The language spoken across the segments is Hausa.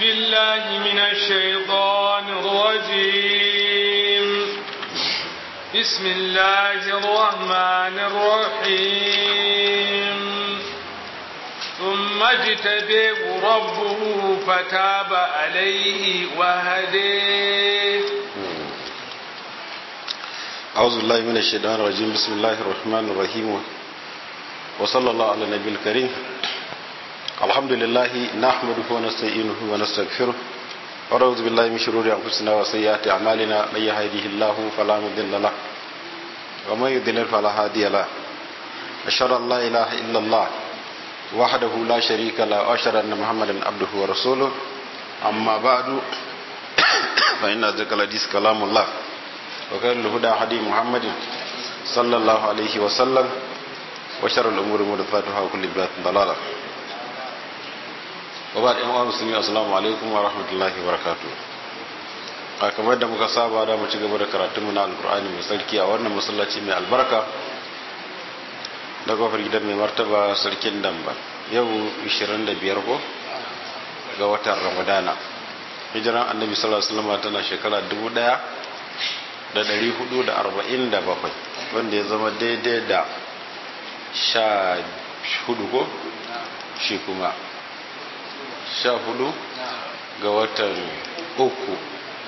بالله من الشيطان الرجيم بسم الله الرحمن الرحيم ثم اجتبه ربه فتاب عليه وهديه أعوذ بالله من الشيطان الرجيم بسم الله الرحمن الرحيم وصلى الله على النبي الكريم الحمد لله نحمده ونستعينه ونستغفره ونعوذ بالله من شرور أنفسنا وسيئات أعمالنا من يهده الله فلا مضل له ومن يضلل فلا هادي له أشهد أن لا إله إلا الله وحده لا شريك له وأشهد أن محمدا عبده ورسوله أما بعد فإن أصدق الحديث كلام الله وخير الهدى هدي محمد صلى الله عليه وسلم وشر الأمور محدثاتها وكل بدعة ضلالة وبعد أيها المسلمين السلام عليكم ورحمة الله وبركاته a kamar da muka saba da mu ci gaba da karatunmu na alkur'ani mai sarki a wannan masallaci mai albarka da kofar gidan mai martaba sarkin damba yau 25 ko ga watan ramadana hijiran annabi sallallahu alaihi wasallam tana shekara 1000 da ɗari hudu da arba'in da bakwai wanda ya zama daidai da sha hudu ko shi kuma sha hudu ga watan uku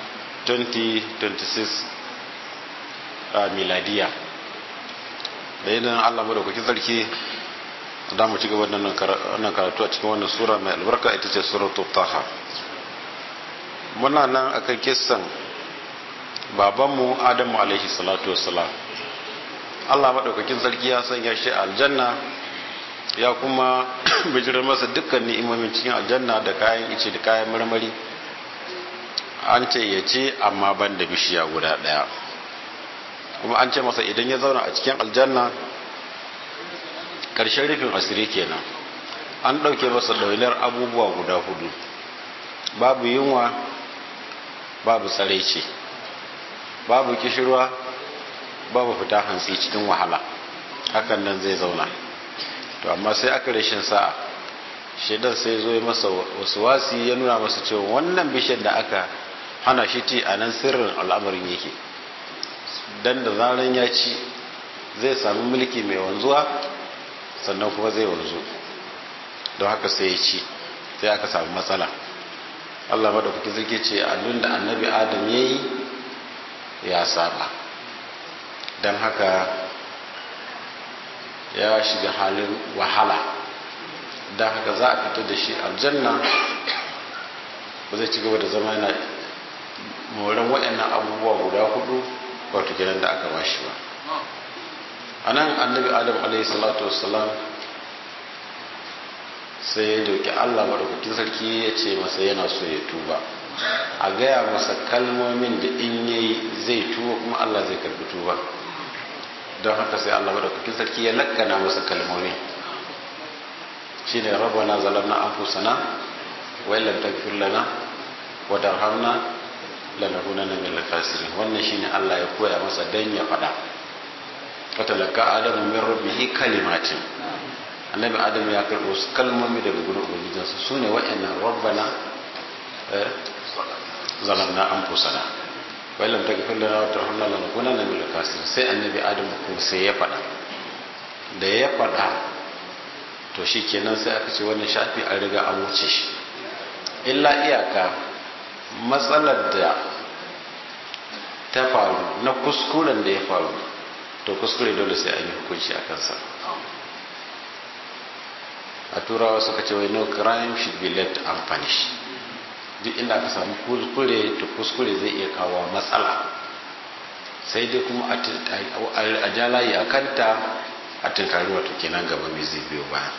2026 a miladiya da idan allah da kuki sarki da mu ci gaba da wannan karatu a cikin wannan sura mai albarka ita ce suratul taha muna nan akan kissan babanmu adamu alaihi salatu wassalam allah maɗaukakin sarki ya sanya shi aljanna ya kuma bijirar masa dukkan ni'imomin cikin aljanna da kayan ice da kayan marmari an ce ya ce amma ban da bishiya guda ɗaya kuma an ce masa idan ya zauna a cikin aljanna ƙarshen rufin asiri kenan an ɗauke masa ɗaunar abubuwa guda hudu babu yunwa babu tsaraici babu kishirwa babu fita hantsi cikin wahala hakan nan zai zauna to amma sai aka rashin sa'a shaidan sai zo ya masa wasu wasi ya nuna masa cewa wannan bishiyar da aka hana shi ti a nan sirrin al'amarin yake dan da zaran ya ci zai sami mulki mai wanzuwa sannan kuma zai wanzu don haka sai ya ci sai aka samu matsala Allah madaukaki zai ce abin da annabi adam ya yi ya saba don haka ya shiga halin wahala don haka za a fito da shi aljanna ba zai ci gaba da zama yana moran waɗannan abubuwa guda hudu wato gidan da aka bashi ba a nan annabi adam alaihi salatu wassalam sai ya doki allah maɗaukakin sarki ya ce masa yana so ya tuba a gaya masa kalmomin da in yayi zai tuba kuma Allah zai karbi tuba don haka sai Allah madaukakin sarki ya lakkana masa kalmomi shine rabbana zalamna anfusana wa illam taghfir lana wa tarhamna lanakunanna minal khasirin wannan shine Allah ya koya masa dan ya fada fatalaka adamu min rabbihi kalimatin annabi adamu ya karbo su kalmomi daga gurin ubangijinsa sune wa'annan rabbana zalamna anfusana wa lam taghfir lana wa tarhamna lanakunanna minal khasirin sai annabi adamu kuma sai ya fada da ya fada to shikenan sai aka ce wannan shafi an riga an wuce shi illa iyaka matsalar da ta faru na kuskuren da ya faru to kuskure dole sai an yi hukunci a kansa a turawa suka ce wai no crime should be left unpunished duk inda aka samu kuskure to kuskure zai iya kawo matsala sai dai kuma a jalayi a kanta a tunkari wato kenan gaba mai zai biyo baya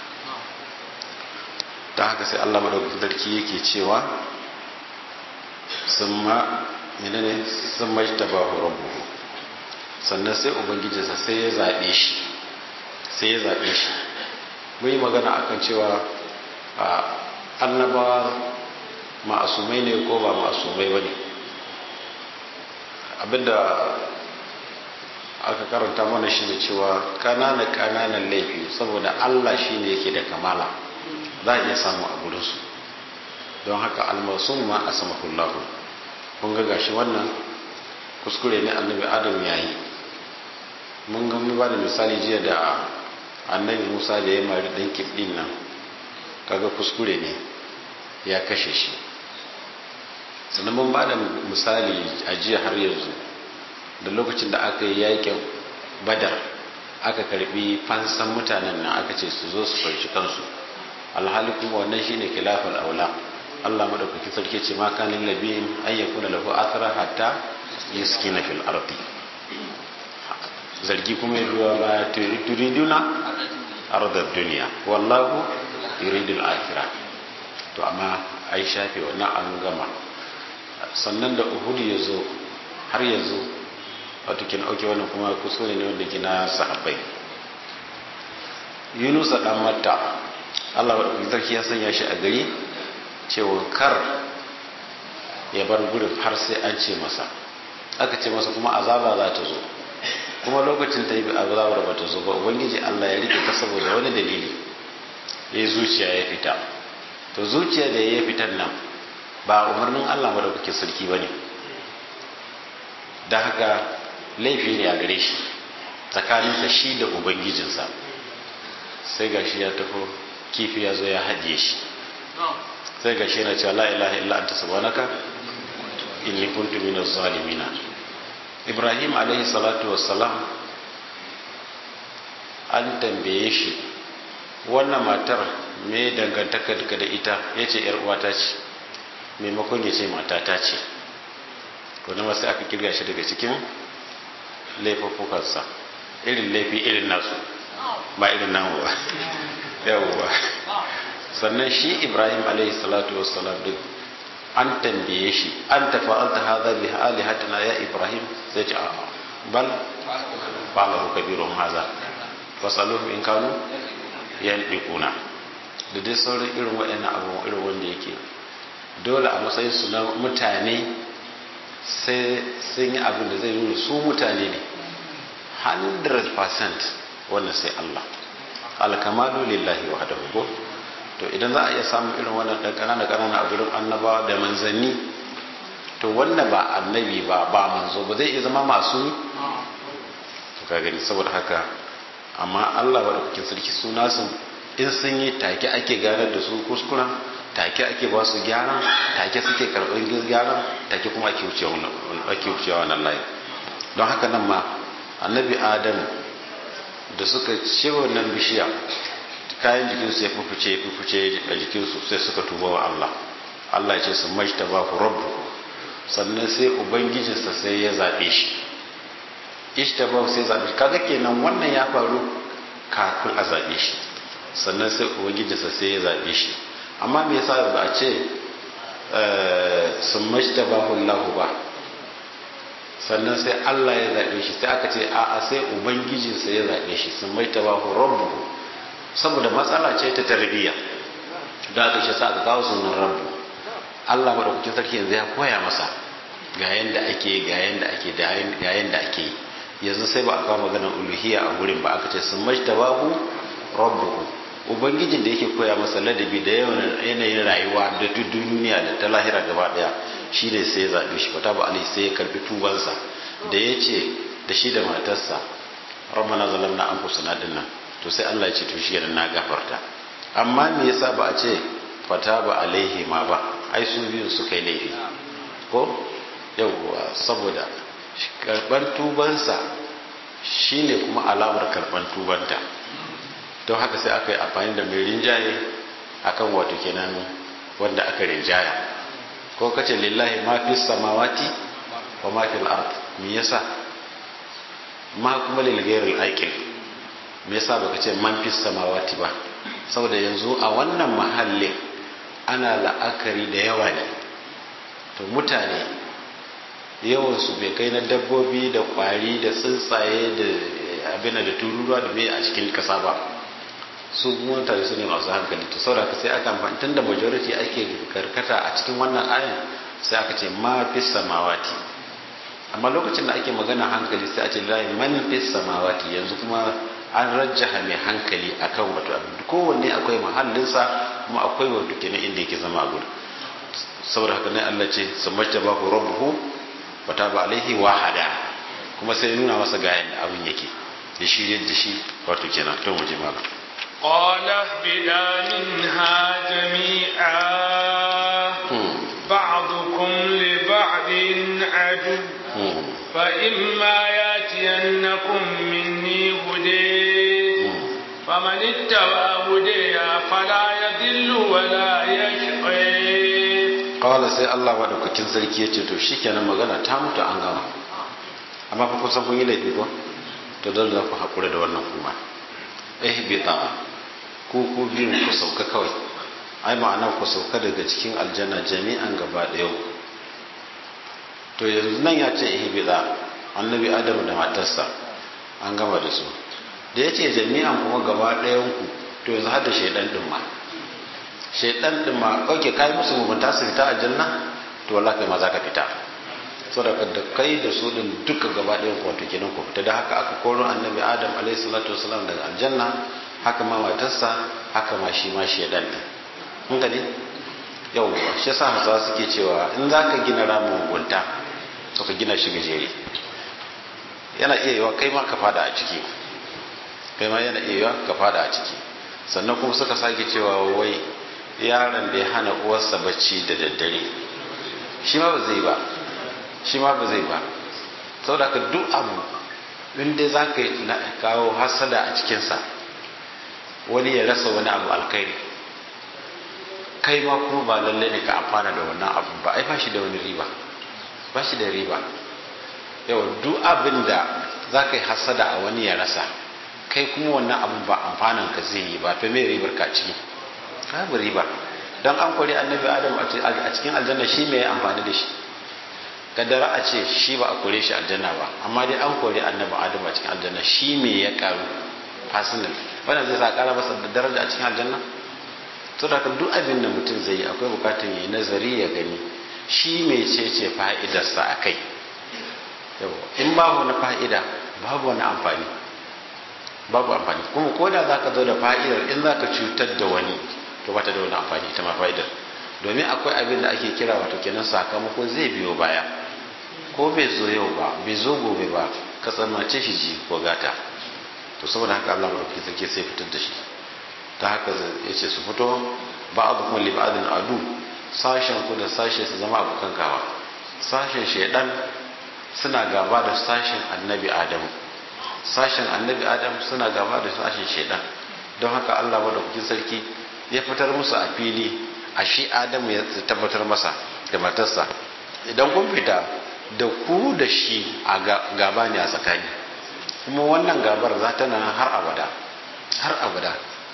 ta haka sai allah maɗaukakin sarki yake cewa sun ma menene sun mai ta ba rabbu sannan sai ubangijinsa sai ya zaɓe shi sai ya zaɓe shi mun yi magana akan cewa annabawa ma'asumai ne ko ba ma'asumai ba ne abinda aka karanta mana shi ne cewa kanana kananan laifi saboda Allah shi ne yake da kamala za a iya samu a gurinsu don haka almasum ma a sama kullahu kun ga gashi wannan kuskure ne annabi adam ya yi mun ga mu ba da misali jiya da annabi musa da ya mari dan kibdin nan kaga kuskure ne ya kashe shi sannan mun ba da misali a jiya har yanzu da lokacin da aka yi yakin badar aka karbi fansan mutanen nan aka ce su zo su farshi kansu alhali kuma wannan shine khilafal aula Allah madaukaki sarki ce ma kanin labiyin an yakuna lahu athara hatta yaskina fil ardi zargi kuma ya biyo ba turiduna ardar duniya wallahu yuridul akhirah to amma ai shafe wannan an gama sannan da uhud ya zo har yanzu wato kin auke wannan kuma kuskure ne wanda gina sahabbai yunus dan matta Allah wa sarki ya sanya shi a gari cewa kar ya bar gurin har sai an ce masa aka ce masa kuma azaba za ta zo kuma lokacin ta yi azabar ba ta zo ba ubangiji Allah ya rike ta saboda wani dalili ya zuciya ya fita to zuciya da ya fitar nan ba umarnin Allah ba da kuke sarki ba ne da haka laifi ne a gare shi tsakaninsa shi da ubangijinsa sai gashi ya tafi kifi ya zo ya hajiye shi sai gashi yana cewa la ilaha illa anta subhanaka inni kuntu minaz zalimina ibrahim alaihi salatu wassalam an tambaye shi wannan matar me dangantaka da ita yace yar uwata ce maimakon ya ce matata ce to na sai aka kirga shi daga cikin laifuffukansa irin laifi irin nasu ba irin namu ba yawwa sannan shi ibrahim alaihi salatu wassalam duk an tambaye shi an tafa'alta hadha bi alihatina ya ibrahim sai ce a'a bal fa'alahu kabirun hadha fasaluhu in kanu yandiquna da dai sauran irin waɗannan abubuwan irin wanda yake dole a matsayin su na mutane sai sun yi abin da zai nuna su mutane ne 100% wannan sai Allah alkamalu lillahi wahdahu ko to idan za a iya samun irin wannan dan kanana kanana a gurin annabawa da manzanni to wannan ba annabi ba ba manzo ba zai iya zama masu to ka gani saboda haka amma Allah ba da kuke sarki suna sun in sun yi take ake ganar da su kuskuren take ake ba su gyara take suke karɓar gyara take kuma ake wucewa wannan layi don haka nan ma annabi adam da suka ce wannan bishiya kayan jikinsu ya fufuce ya fufuce a jikinsu sai suka tuba wa Allah Allah ya ce su majta ba ku rabbu sannan sai ubangijinsa sai ya zaɓe shi ishtaba sai zaɓe shi kaga kenan wannan ya faru kafin a zaɓe shi sannan sai ubangijinsa sai ya zaɓe shi amma me yasa ba a ce sun mashta ba hullahu ba sannan sai Allah ya zaɓe shi sai aka ce a'a sai ubangijinsa ya zaɓe shi sun mashta ba rabbu saboda matsala ce ta tarbiyya da aka shi sa aka kawo sunan rabbu Allah madaukakin sarki yanzu ya koya masa ga yanda ake ga yanda ake ga yanda ake yanzu sai ba a kawo maganar uluhiyya a gurin ba aka ce sun mashta ba rabbuhu ubangijin da yake koya masa ladabi da yawan yanayin rayuwa da duniya da ta lahira gaba daya shi ne sai ya zaɓe shi fata ba ali sai ya karbi tubansa da ya ce da shi da matarsa ramana zalam na an kusa nan to sai Allah ya ce to shi na gafarta amma me yasa ba a ce fata ba alaihi ma ba ai su biyu suka yi laifi ko yawwa saboda karban tubansa shine kuma alamar karban tubanta don haka sai aka yi amfani da mai rinjaye akan wato kenan wanda aka rinjaya ko kace lillahi ma fi samawati wa ma fil ard me yasa ma kuma lil ghairil aqil me yasa baka ce man fi samawati ba saboda yanzu a wannan mahallin ana la'akari da yawa ne to mutane yawansu bai kai na dabbobi da kwari da tsuntsaye da abin da tururuwa da mai a cikin kasa ba su mutane su ne masu hankali to saboda sai aka amfani tun da majority ake karkata a cikin wannan ayan sai aka ce ma fi samawati amma lokacin da ake magana hankali sai a ce lai man fi samawati yanzu kuma an rajjaha mai hankali akan wato abin kowanne akwai mahallinsa kuma akwai wato kenan inda yake zama a gudu saboda haka ne Allah ce samajta ba ku rabbuhu wa taba alaihi wa hada kuma sai nuna masa ga yanda abin yake da shi da shi wato kenan to mu je malam قال اهبطا منها جميعا بعضكم لبعض عدو فإما ياتينكم مني هدي فمن اتبع هدي فلا يضل ولا يشقي kawala sai Allah maɗaukakin sarki ya ce to shi kenan magana ta mutu an gama amma fa kusan kun yi laifi ko to dole za ku haƙura da wannan kuma eh bita ku ku biyun ku sauka kawai ai ma'ana ku sauka daga cikin aljanna jami'an gaba ɗaya to yanzu nan ya ce eh bita annabi adamu da matarsa an gama da su da ya ce jami'an kuma gaba ɗayan ku to yanzu har da shaidan ɗin ma shaidan din ma oke kai musu mugunta su fita aljanna to wallahi kai ma za ka fita saboda da kai da su din duka gaba ɗayan ku wato kenan ku fita da haka aka koro annabi adam alaihi salatu wasalam daga aljanna haka ma matarsa haka ma shi ma shaidan din kun gani yau shi yasa hausawa suke cewa in za ka gina ramin mugunta to ka gina shi gajere yana iya yiwa kai ma ka fada a ciki kai ma yana iya yiwa ka fada a ciki sannan kuma suka sake cewa wai yaron da ya hana uwarsa bacci da daddare shi ma ba zai ba shi ma ba zai ba saboda ka duk abu inda za ka yi kawo hasada a cikinsa wani ya rasa wani abu alkhairi kai ma kuma ba lalle ne ka amfana da wannan abu ba ai ba shi da wani riba ba shi da riba yau duk abin da za ka yi hasada a wani ya rasa kai kuma wannan abin ba amfanan ka zai yi ba to me ribar ka ciki babu riba don an kori annabi adam a cikin aljanna shi mai amfani da shi kaddara a ce shi ba a kore shi aljanna ba amma dai an kori annabi adam a cikin aljanna shi mai ya karu personal wannan zai sa kara masa da daraja a cikin aljanna to da duk abin da mutum zai yi akwai bukatar yi nazari ya gani shi mai ce ce fa'idarsa a kai in babu wani fa'ida babu wani amfani babu amfani kuma ko da za ka zo da fa'idar in za ka cutar da wani to bata da wani amfani ita ma fa'idar domin akwai abin da ake kira wato kenan sakamako zai biyo baya ko bai zo yau ba bai zo gobe ba ka tsammace shi ji ko gata to saboda haka Allah madaukakin sarki sai fitar da shi ta haka ya ce su fito ba abu kuma li ba'adin adu sashen ku da sashe su zama abokan gawa sashen shaidan suna gaba da sashen annabi adamu sashen annabi adam suna gaba da sashen shaidan don haka Allah madaukakin sarki ya fitar musu a fili a shi adamu ya tabbatar masa da matarsa idan kun fita da ku da shi a gaba ne a tsakani kuma wannan gabar za ta nan har abada har abada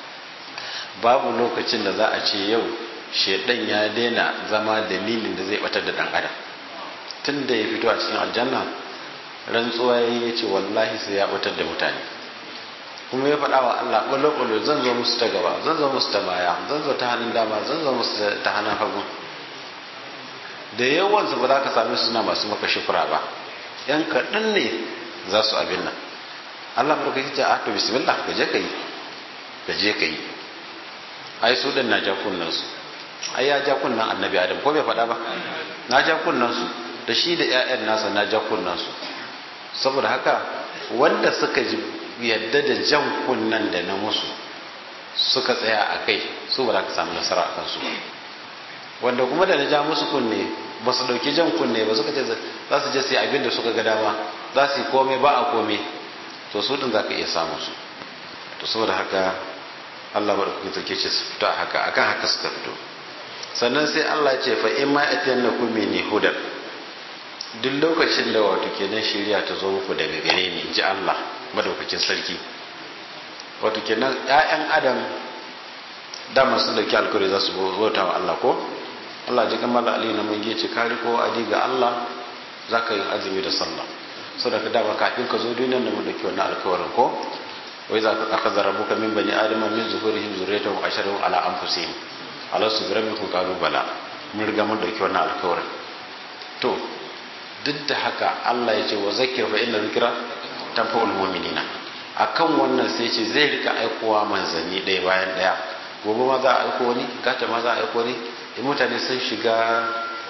babu lokacin da za a ce yau shaidan ya daina zama dalilin da zai batar da dan adam tun da ya fito a cikin aljanna rantsuwa ya ce wallahi sai ya batar da mutane kuma ya faɗa wa Allah ɓalo-ɓalo zan zo musu ta gaba zan zo musu ta baya zan zo ta hannun dama zan zo musu ta hannun hagu da yawansu ba za ka sami suna masu maka shukura ba yan kaɗan ne za su abin nan Allah ba ka yi ta to bismillah ka je ka yi ka je ka yi ai su ɗin na ja kunnansu ai ya ja kunnan annabi adam ko bai faɗa ba na ja kunnansu da shi da 'ya'yan nasa na ja kunnansu saboda haka wanda suka ji yadda da jan kunnan da na musu suka tsaya a kai su ba za ka samu nasara a kansu wanda kuma da na ja musu kunne ba su ɗauki jan kunne ba suka ce za su je sai abin da suka ga dama za su yi komai ba a komai to su din za ka iya samu su to saboda haka Allah ba da kuma sarki ce su fito a haka akan haka suka fito sannan sai Allah ya ce fa in ma atiyan na kuma ne hudar duk lokacin da wato kenan shari'a ta zo muku daga gare ni ji Allah madaukakin sarki wato kenan ƴaƴan adam dama sun dauki alkawari za su bauta wa Allah ko Allah ji kamar Ali na mun ce kari ko adi ga Allah zaka yi azumi da sallah saboda dama kafin ka zo duniyar da mun dauki wannan alkawarin ko wai za ka akaza rabuka min bani adama min zuhurihim zurriyatahum asharahum ala anfusihim alastu bi rabbikum qalu bala mun riga mun dauki wannan alkawarin to duk da haka Allah ya ce wa zakir fa inna zikra tanfa'ul mu'minina akan wannan sai ce zai rika aikowa manzanni ɗaya bayan ɗaya gobe ma za a aiko wani gata ma za a aiko wani in mutane sun shiga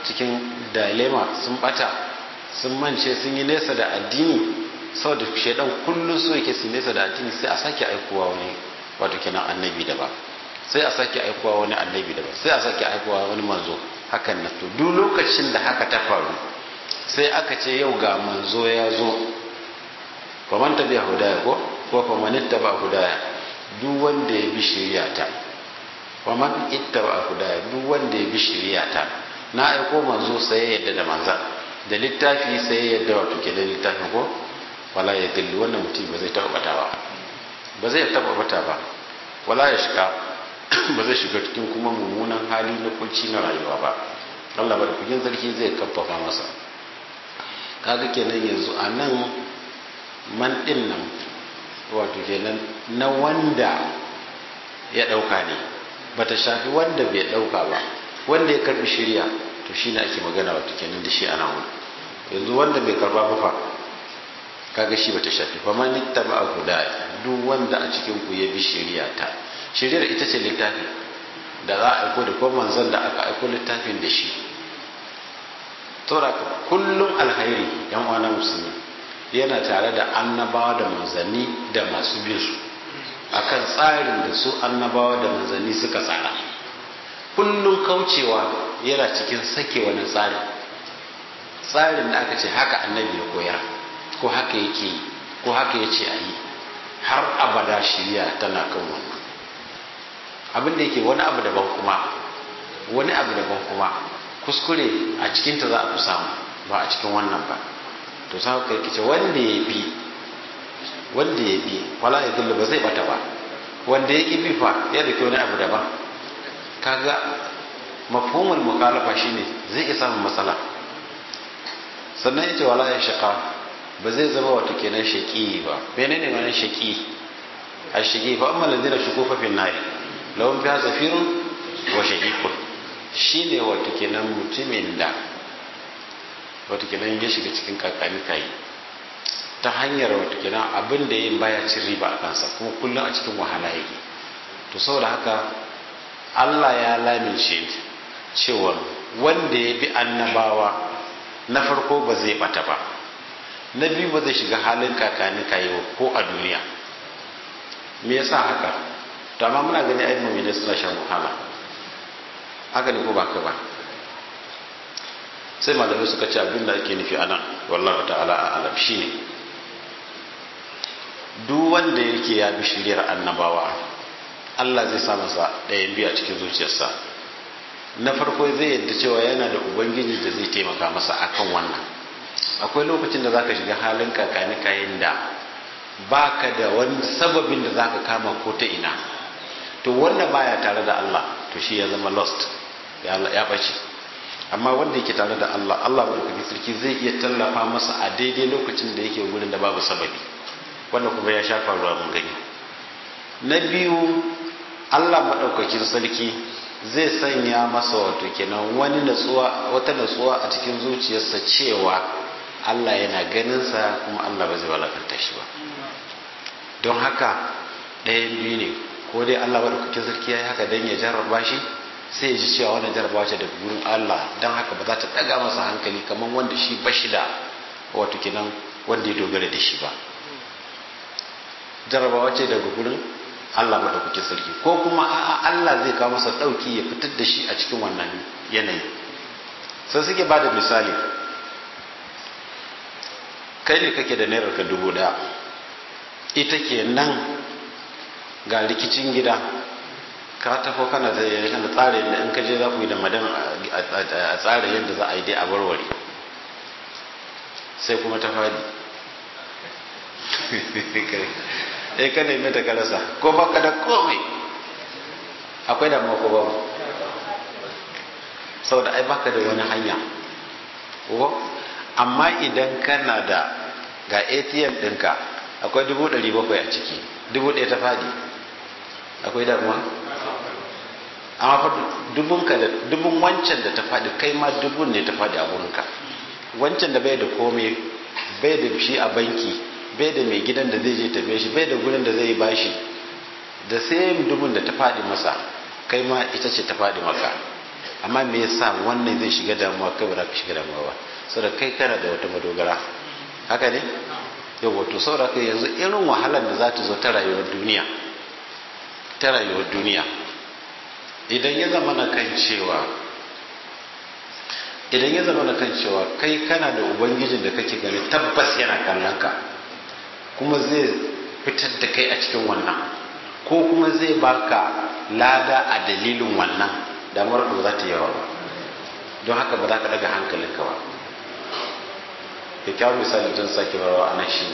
cikin dilema sun bata sun mance sun yi nesa da addini saboda shaidan kullum so yake su nesa da addini sai a sake aikowa wani wato kenan annabi da ba sai a sake aikowa wani annabi da ba sai a sake aikowa wani manzo hakan na to duk lokacin da haka ta faru sai aka ce yau ga manzo ya zo faman tabi'a hudaya ko ko faman ittaba hudaya duk wanda ya bi shari'ata faman ittaba hudaya duk wanda ya bi shari'ata na aiko manzo sai ya yadda da manzan da littafi sai ya yadda wato ke da littafin ko wala ya dilli wannan mutum ba zai taɓa bata ba ba zai taɓa bata ba wala ya shiga ba zai shiga cikin kuma mummunan hali na kunci na rayuwa ba Allah ba da kugin sarki zai kafafa masa kaga kenan yanzu a nan man ɗin nan wato kenan na wanda ya ɗauka ne bata shafi wanda bai ɗauka ba wanda ya karbi shirya to shi ne ake magana wato kenan da shi ana wani yanzu wanda bai karba ba fa kaga shi bata shafi fa man ittaba huda duk wanda a cikin ku ya bi shari'a ta shari'ar ita ce littafi da za a aiko da ko manzon da aka aiko littafin da shi saboda kullum alhairi yan uwa musulmi yana tare da annabawa da manzanni da masu bin su akan tsarin da su annabawa da manzanni suka tsara kullum kaucewa yana cikin sake wani tsari tsarin da aka ce haka annabi ya koyar ko haka yake yi ko haka ya ce a yi har abada shirya tana kan wannan abin da yake wani abu daban kuma wani abu daban kuma kuskure a cikinta za a fi samu ba a cikin wannan ba to sa kai kice wanda ya bi wanda ya bi wala ya dullu ba zai bata ba wanda ya ki bi fa ya da wani abu daban kaga mafhumul mukhalafa shine zai iya samun matsala sannan yace wala ya shaqa ba zai zama wato kenan shaqi ba menene ma'anar shaqi ashqi fa amma ladina shuku fa fin nari lahum fiha zafirun wa shahiqun shine wato kenan mutumin da wato kenan ya shiga cikin kakani kai ta hanyar wato kenan abin da yin baya cin riba a kansa kuma kullum a cikin wahala yake to saboda haka Allah ya lamince cewa wanda ya bi annabawa na farko ba zai bata ba na biyu ba zai shiga halin kakani kayo ko a duniya me yasa haka to amma muna gani ai mu'mini suna shan wahala haka ne ko ba ka ba sai malamai suka ce abin da ake nufi anan wallahi ta'ala a alam shine duk wanda yake ya bi shiriyar annabawa Allah zai sa masa ɗayan biyu a cikin zuciyarsa na farko zai yadda cewa yana da ubangiji da zai taimaka masa akan wannan akwai lokacin da zaka shiga halin kakani kayan da baka da wani sababin da zaka kama ko ta ina to wanda baya tare da Allah to shi ya zama lost ya bace amma wanda yake tare da Allah Allah madaukakin sarki zai iya tallafa masa a daidai lokacin da yake gurin da babu sababi wanda kuma ya shafa ruwa mun gani na biyu Allah maɗaukakin sarki zai sanya masa wato kenan wani natsuwa wata natsuwa a cikin zuciyarsa cewa Allah yana ganinsa kuma Allah ba zai walakanta shi ba don haka ɗayan biyu ne ko dai Allah maɗaukakin sarki ya yi haka don ya jarraba shi sai ya ji cewa wannan jarrabawa ce daga gurin Allah don haka ba za ta ɗaga masa hankali kamar wanda shi ba shi da wato kenan wanda ya dogara da shi ba jarrabawa ce daga gurin Allah maɗaukaki sarki ko kuma a'a Allah zai kawo masa ɗauki ya fitar da shi a cikin wannan yanayi sai suke ba da misali kai ne kake da naira ka dubu ɗaya ita ke nan ga rikicin gida ka tafo kana da kana tsara yadda in ka je za ku yi da madan a tsara yadda za a yi dai a warware sai kuma ta fadi eh ka nemi ta karasa ko baka da komai akwai damuwa ko babu saboda ai baka da wani hanya ko amma idan kana da ga atm ɗinka akwai dubu ɗari bakwai a ciki dubu ɗaya ta fadi akwai damuwa amma fa dubunka da dubun wancan da ta fadi kai ma dubun ne ta fadi a wurinka wancan da bai da komai bai da shi a banki bai da mai gidan da zai je tafiye shi bai da gurin da zai bashi da sai dubun da ta faɗi masa kai ma ita ce ta faɗi maka amma me yasa wannan zai shiga damuwa kai ba za ka shiga damuwa ba saboda kai kana da wata madogara haka ne yau wato saboda kai yanzu irin wahalar da za ta zo ta rayuwar duniya ta rayuwar duniya idan ya zama na kan cewa idan ya zama na kan cewa kai kana da ubangijin da kake gani tabbas yana kallon ka kuma zai fitar da kai a cikin wannan ko kuma zai baka lada a dalilin wannan damar ba za ta yawa ba don haka ba za ka daga hankalinka ba kyakkyawar misali don sake barawa a nan shi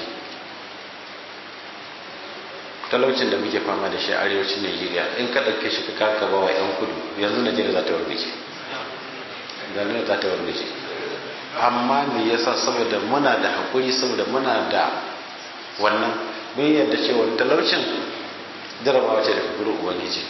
talaucin da muke fama da shi a arewacin Najeriya in ka ɗauke shi ka kaka ba wa 'yan kudu yanzu Najeriya za ta wargaje Najeriya za ta wargaje amma me yasa saboda muna da hakuri saboda muna da wannan mun yarda cewa talaucin jarabawa ce daga gurin ubangiji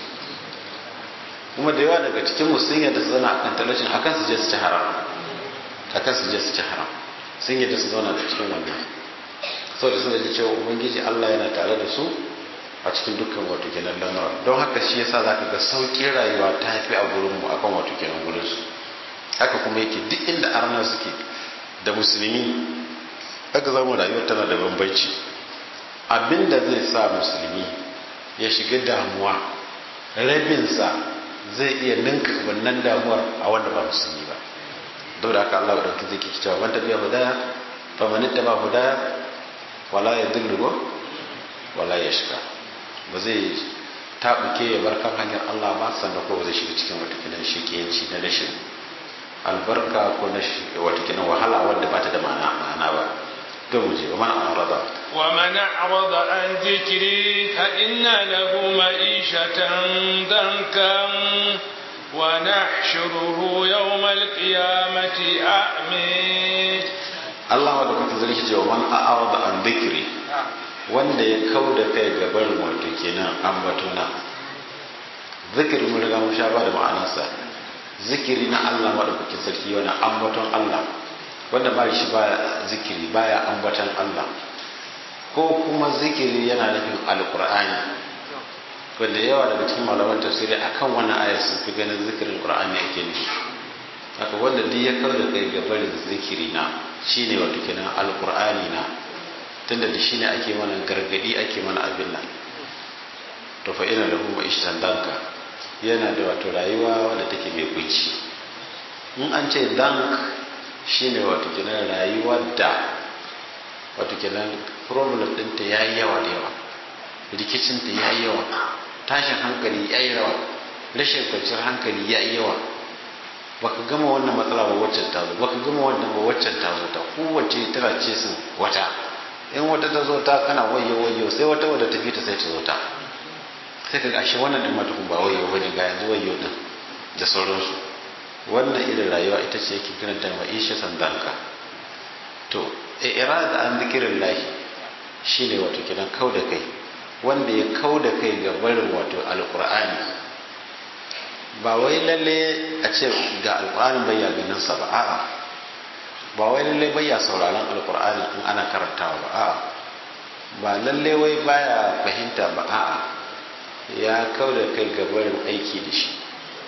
kuma da yawa daga cikin mu sun yarda su zauna akan talaucin akan su je su ci haram akan su je su ci haram sun yarda su zauna da cikin wannan saboda sun yarda cewa ubangiji Allah yana tare da su a cikin dukkan wato kenan lamura don haka shi yasa zaka ga sauƙin rayuwa ta fi a gurin mu akan wato kenan gurin su haka kuma yake duk inda arna suke da musulmi haka zamu rayuwar tana da bambanci abinda zai sa musulmi ya shiga damuwa rabinsa zai iya ninka wannan damuwar a wanda ba musulmi ba don da haka Allah da ɗauki zai kiki cewa wanda biya hudaya fa manitta ba hudaya wala ya dillu wala ya shiga ba zai taɓuke ya bar kan hanyar Allah ba sannan ko ba zai shiga cikin watakilan shiƙiyanci na rashin albarka ko na watakilan wahala wadda ba ta da ma'ana ba don mu je wa mana arada wa man arada an zikri fa inna lahu ma'ishatan dankan wa nahshuruhu yawm al-qiyamati a'mi Allah wa da kuka zalki ce wa man arada an zikri wanda ya kau da kai ga barin wato kenan ambatona zikiri mun riga mun sha ba da ma'anarsa zikiri na Allah madaukakin sarki wani ambaton Allah wanda ba shi ba zikiri baya ambaton Allah ko kuma zikiri yana nufin alqur'ani wanda yawa daga cikin malaman tafsiri akan wannan aya sun fi ganin zikirin qur'ani ake nufi haka wanda duk ya kau da kai ga barin zikiri na shine wato kenan alqur'ani na tunda da shi ne ake mana gargadi ake mana abin nan to fa ina lahu ma'ishatan danka yana da wato rayuwa wadda take mai kunci in an ce dank shine wato kenan rayuwa da wato kenan problem ɗinta ya yi yawa da yawa rikicinta ya yi yawa tashin hankali ya yi yawa rashin kwanciyar hankali ya yi yawa baka gama wannan matsala ba waccan ta zo baka gama wannan ba waccan ta zo ta kowace tana ce sun wata in wata ta zo ta kana wayo wayo sai wata wadda ta fita sai ta zo ta sai ka gashi wannan din matukun ba wayo bane ga yanzu wayo din da sauransu wannan irin rayuwa ita ce yake kiranta ma'isha sandanka to irada an zikirin lahi shine wato kidan kau da kai wanda ya kau da kai ga barin wato alqur'ani ba wai lalle a ce ga alqur'ani bai ya ganin sa ba a'a ba wai lalle bai ya sauraron alqur'ani in ana karantawa ba a'a ba lalle wai baya fahimta ba a'a ya kau da kai ga barin aiki da shi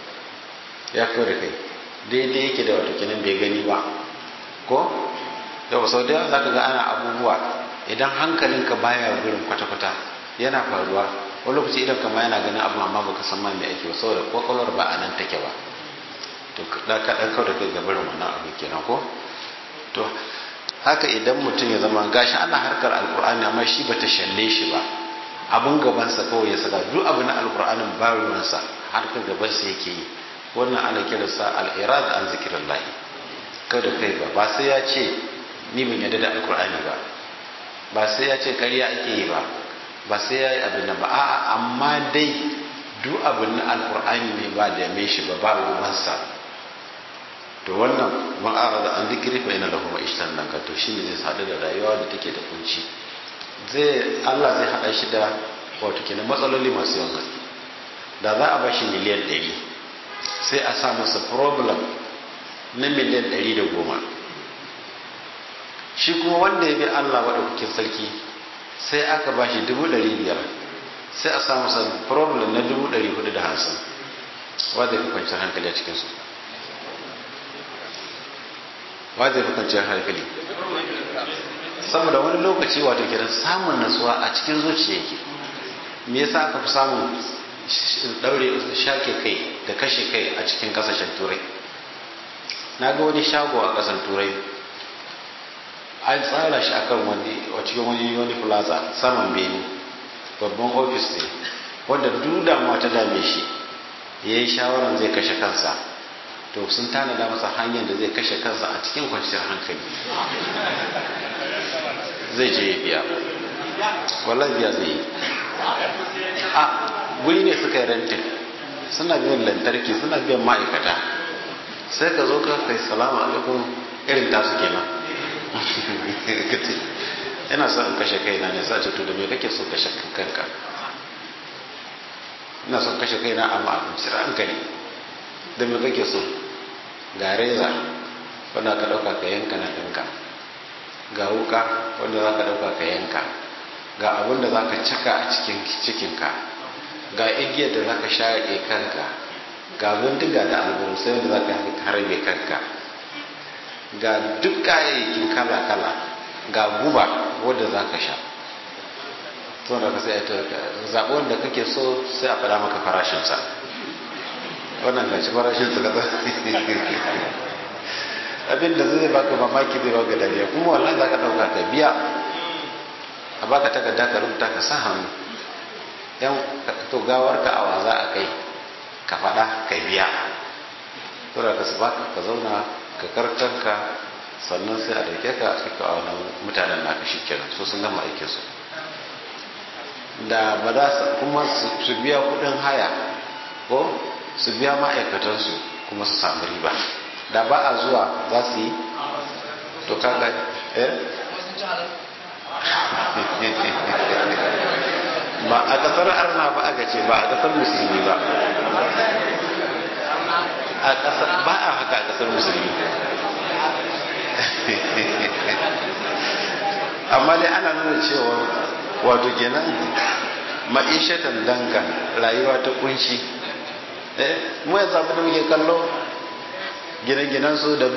ya kau da kai daidai yake da wato kenan bai gani ba ko yau sau da za ka ga ana abubuwa idan hankalinka baya gurin kwata-kwata yana faruwa wani lokaci idan kama yana ganin abu amma baka san ma me ake ba saboda kwakwalwar ba a nan take ba to ka dan kau da kai ga barin wannan abu kenan ko to haka idan mutum ya zama gashi ana harkar alkur'ani amma shi bata shalle shi ba abun gabansa kawai ya saka duk abu na alkur'anin ba ruwansa harkar gabansa yake yi wannan ana kiransa al-irad an zikrillahi kada kai ba ba sai ya ce ni ban yarda da alkur'ani ba ba sai ya ce ƙarya ake yi ba ba sai ya yi abin nan ba a'a amma dai duk abin na alkur'ani ne ba da me shi ba ba ruwansa to wannan man arada an zikiri fa ina lahu ma'ishtan nan ka to shine zai sadu da rayuwa da take da kunci zai Allah zai hada shi da wato kenan matsaloli masu yawan gaske da za a bashi miliyan 100 sai a sa masa problem na miliyan 110 shi kuma wanda ya bi Allah madaukakin sarki sai aka bashi 500 sai a sa masa problem na 450 wanda ya kwanciyar hankali a cikinsu wa zai fi kwanciyar hankali saboda wani lokaci wato kenan samun nasuwa a cikin zuciya yake me yasa aka fi samun daure shake kai da kashe kai a cikin kasashen turai na ga wani shago a kasan turai an tsara shi akan wani a cikin wani wani plaza saman bene babban ofis ne wanda duk damuwa ta dame shi ya yi shawarar zai kashe kansa to sun tanada masa hanyar da zai kashe kansa a cikin kwanciyar hankali zai je ya biya wallahi biya zai yi a guri ne suka yi rentin suna biyan lantarki suna biyan ma'aikata sai ka zo ka kai salamu alaikum irin tasu kenan ina son in kashe kaina ne sace to da me kake so kashe kanka ina son kashe kaina amma a kwanciyar hankali da me kake so ga reza wanda ka dauka ka yanka na ɗinka ga wuka wanda za ka dauka ka yanka ga abin da za ka caka a cikin cikinka ga igiyar da za ka shaƙe kanka ga bindiga da alburusai wanda za ka harbe kanka ga duk kayayyakin kala-kala ga guba wadda za ka sha to da ka sai ta zaɓi wanda kake so sai a faɗa maka farashinsa wannan gashi farashinsa ka abin da zai baka mamaki zai baka dariya kuma wallahi za ka ɗauka ka biya a baka takarda ka rubuta ka sa hannu yan to gawar ka awa za a kai ka faɗa ka biya to da ka su baka ka zauna ka karkanka sannan sai a dauke ka a ka a wannan mutanen naka shikenan so sun gama aikin su da ba za su kuma su biya kudin haya ko su biya ma'aikatansu kuma su samu riba da ba a zuwa za su yi to kaga eh ba a kasar arna ba aka ce ba a kasar musulmi ba a kasar ba a haka a kasar musulmi amma dai ana nuna cewa wato kenan ma'ishatan danka rayuwa ta kunshi eh mu yanzu abin da muke kallo gine-ginen su da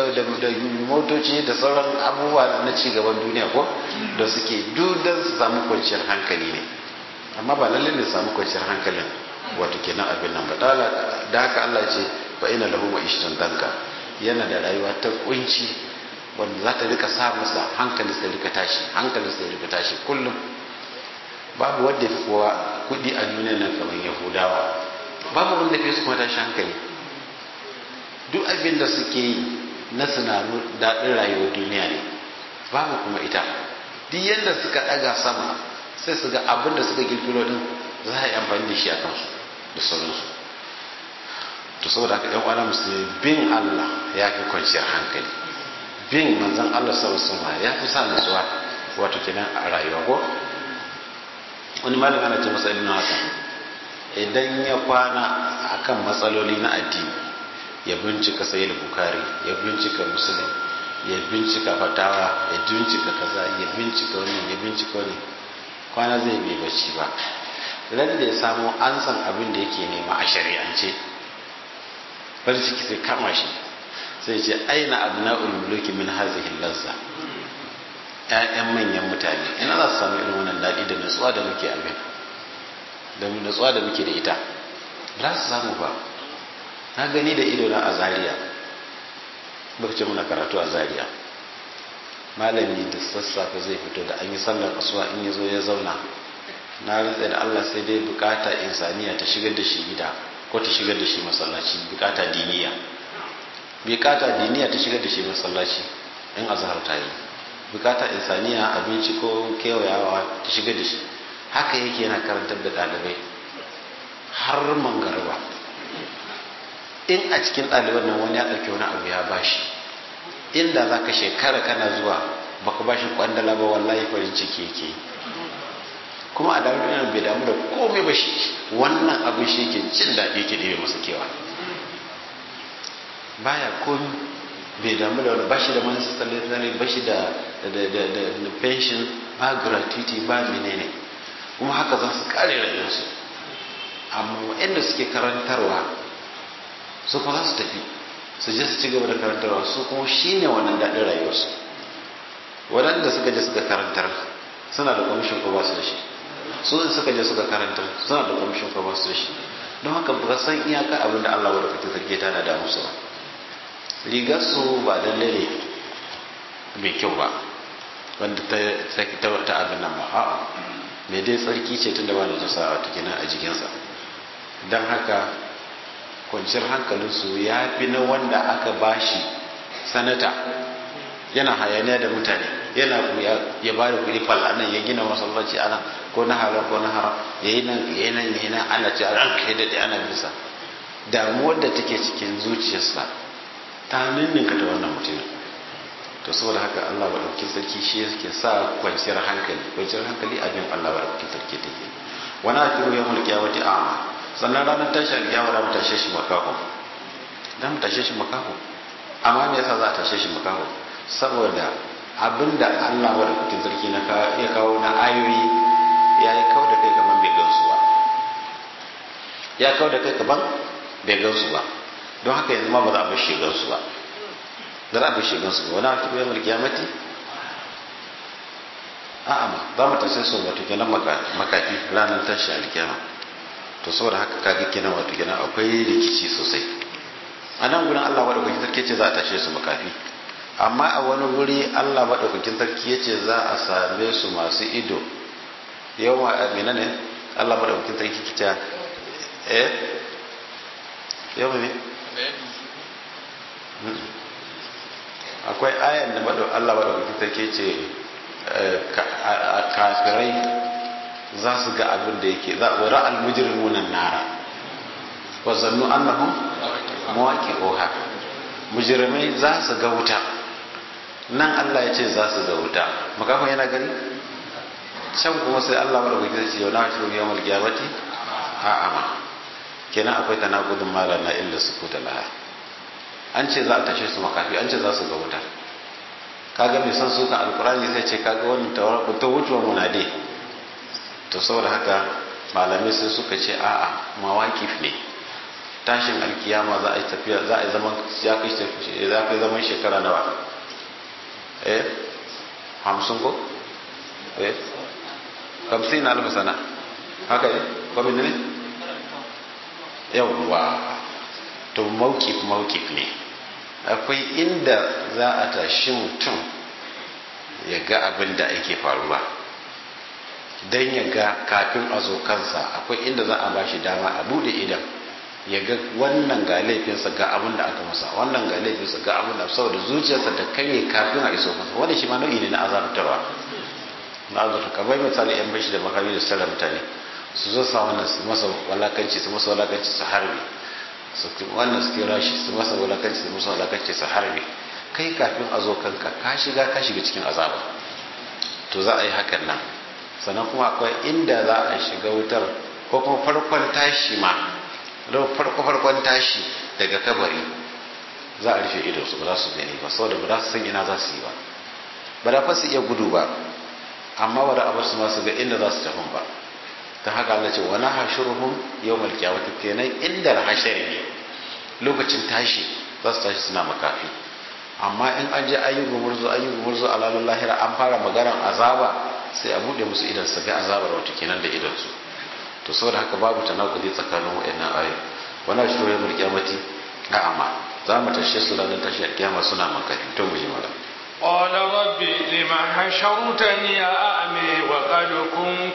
motoci da sauran abubuwa na cigaban duniya ko da suke dudan su samu kwanciyar hankali ne amma ba lalle ne samu kwanciyar hankalin wato kenan abin nan ba da haka Allah ce fa ina lahu ma'ishatan danka yana da rayuwa ta kunci wanda za ta rika sa masa hankali sai rika tashi hankali sai rika tashi kullum babu wanda fi kowa kudi a duniya nan kamar yahudawa babu wanda fi su kuma tashi hankali duk abin da suke yi na sinanu daɗin rayuwar duniya ne babu kuma ita duk yadda suka ɗaga sama sai su ga abin da suka girgiro din za a yi amfani da shi a kansu da sauransu to saboda haka yan uwana musulmi bin Allah ya fi kwanciyar hankali bin manzon Allah sallallahu alaihi ya fi sa nutsuwa wato kenan a rayuwa ko wani malami ana ce masa ibn Hasan idan ya kwana akan matsaloli na addini ya bincika sayyid bukhari ya bincika muslim ya bincika fatawa ya bincika kaza ya bincika wani ya bincika wani kwana zai bai bacci ba ran da ya samu an san abin da yake nema a shari'ance farin ciki sai kama shi sai ce aina abna'ul muluki min hazihi lazza ƴaƴan manyan mutane ina za su samu irin wannan daɗi da nutsuwa da muke abin da nutsuwa da muke da ita ba su samu ba na gani da ido na a zaria lokacin muna karatu a zaria malami da sassafe zai fito da an yi sallar asuwa in ya zo ya zauna na rantsa da allah sai dai bukata insaniya ta shigar da shi gida ko ta shigar da shi masallaci bukata diniya bukata diniya ta shigar da shi masallaci in azhar ta yi bukata insaniya abinci ko kewayawa ta shigar da shi haka yake yana karantar da ɗalibai har mangarba in a cikin ɗaliban nan wani ya ɗauki wani abu ya bashi inda za ka shekara kana zuwa baka bashi kwandala ba wallahi farin ciki yake kuma a dawo yana bai damu da komai ba shi wannan abin shi yake jin daɗi yake ɗebe masa kewa baya komi bai damu da wani bashi da manasa tsalle-tsalle bashi da pension ba gratuity ba menene kuma haka za su kare rayuwarsu amma waɗanda suke karantarwa su fa za su tafi su je su ci gaba da karantarwa su kuma shine wannan daɗin rayuwarsu waɗanda suka je suka karantar suna da kwamishin ko ba su da shi su in suka je suka karantar suna da kwamishin ko ba su da shi don haka ba san iyaka abin da Allah wadda kake sarki tana da musu ba rigar su ba lalle ne mai kyau ba wanda ta saki ta wata abin nan ba a'a me dai tsarki ce tun da ba da jasa wata kenan a jikinsa don haka kwanciyar hankalinsu ya fi na wanda aka bashi sanata yana hayaniya da mutane yana ya ba da kuɗi fal anan ya gina masallaci ana ko na haram ko na haram ya yi nan ya yi nan ya yi nan ana ce ran kai da ana bisa damuwar da take cikin zuciyarsa ta ninninka ta wannan mutumin to saboda haka Allah ba ɗauki sarki shi yake sa kwanciyar hankali kwanciyar hankali abin Allah ba ɗauki sarki take wani akiru ya mulki wata ama sannan ranar tashi alƙiyama da mu tashe shi makaho da mu tashe shi makaho amma me yasa za a tashe shi makaho saboda abinda Allah ba ɗauki sarki na ya kawo na ayoyi ya yi kawo da kai kamar bai gansu ba ya kawo da kai kamar bai gansu ba don haka yanzu ma ba za a bar shi gansu ba da za a bar shi gansu ba wani a tuɓe mulki ya mati a'a ma za mu tashe su wato kenan makafi ranar tashi alkiyama to saboda haka kaga kenan wato kenan akwai rikici sosai a nan gurin Allah madaukakin sarki ce za a tashe su makafi amma a wani wuri Allah madaukakin sarki ya ce za a same su masu ido yawa amina ne Allah madaukakin sarki kita eh yawa ne akwai ayan da Allah madaukakin sarki ce kafirai za su ga abin da yake za a ra'al mujrimuna nara wa zannu annahum mawaqi'uha mujrimai za su ga wuta nan Allah ya ce za su ga wuta makafin yana gani can kuma sai Allah mara gudu ce yau na shi yau mulki yamati a'a ma kenan akwai tanakudin mala na illa su kuta laha an ce za a tashe su makafi an ce za su ga wuta kaga mai son sukan alkurani sai ce kaga wannan tawarar ta wucewa munade to saboda haka malamai sai suka ce a'a mawakif ne tashin alkiyama za a yi tafiya za a yi zaman ya kai za kai zaman shekara nawa eh hamsin ko eh hamsin na alfa sana haka ne kwamin ne yawwa to maukif maukif ne akwai inda za a tashi mutum ya ga abin da ake faruwa don ya ga kafin a zo kansa akwai inda za a ba shi dama a bude idan ya ga wannan ga laifinsa ga abin da aka masa wannan ga laifinsa ga abin da saboda zuciyarsa ta kare kafin a iso masa wani shi ma nau'i ne na azabtarwa na azabta kamar misali yan bashi da makami da sarra mutane su zo sa wannan su masa walakanci su masa walakanci su harbi su wannan su kira shi su masa walakanci su masa walakanci su harbi kai kafin a zo kanka ka shiga ka shiga cikin azaba to za a yi hakan nan sannan kuma akwai inda za a shiga wutar ko kuma farkon tashi ma farko farkon tashi daga kabari za a rufe ido su ba za su gani ba saboda ba za su san ina za su yi ba ba da fa su iya gudu ba amma ba da abar su ma su ga inda za su tafi ba ta haka Allah ce wani hashuruhum yawmal qiyamati kenan inda hashari ne lokacin tashi za su tashi suna makafi amma in an je ayi gumurzu ayi gumurzu a lalar lahira an fara maganar azaba sai a bude musu idan su ga azabar wata kenan da idan su to saboda haka babu tanakudi tsakanin wayannan ayoyi wala shi ya mulki amati a amma za mu tashe su ranar tashi kiyama suna makafi to mu ji mala قال رب لما حشرتني أعمي وقد كنت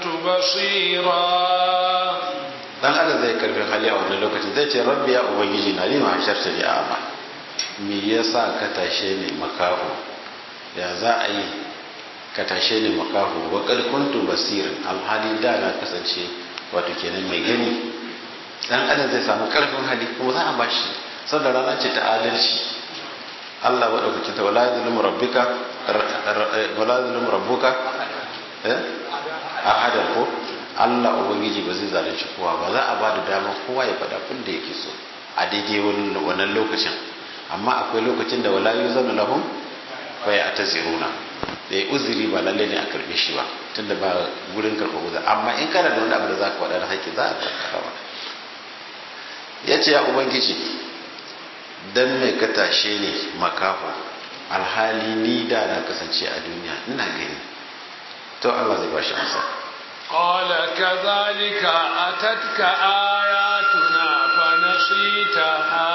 بصيرا dan adam zai karfi hali a wannan lokacin zai ce rabbi ya ubangiji na lima hasharta ni a'ma me yasa ka tashe ni makaho ya za a yi ka tashe ni makaho wa qad kuntu basirin alhali da na kasance wato kenan mai gani dan adam zai samu karfin hali kuma za a bashi saboda rana ce ta adalci Allah wa dauki ta wala zulmu rabbika wala zulmu rabbuka eh ahada ko Allah ubangiji ba zai zalunci kowa ba za a ba da dama kowa ya faɗa abin da yake so a daidai wannan lokacin amma akwai lokacin da wala yuzanu lahum fa ya ataziruna da uzuri ba lalle ne a karbe shi ba tunda ba gurin karɓar uzuri amma in kana da wani abu da za ka faɗa da haƙƙi za a karɓa ba ya ce ya ubangiji dan me ka tashe ne makaho alhali ni da na kasance a duniya ina gani to Allah zai bashi amsa قال كذلك أتتك آياتنا فنسيتها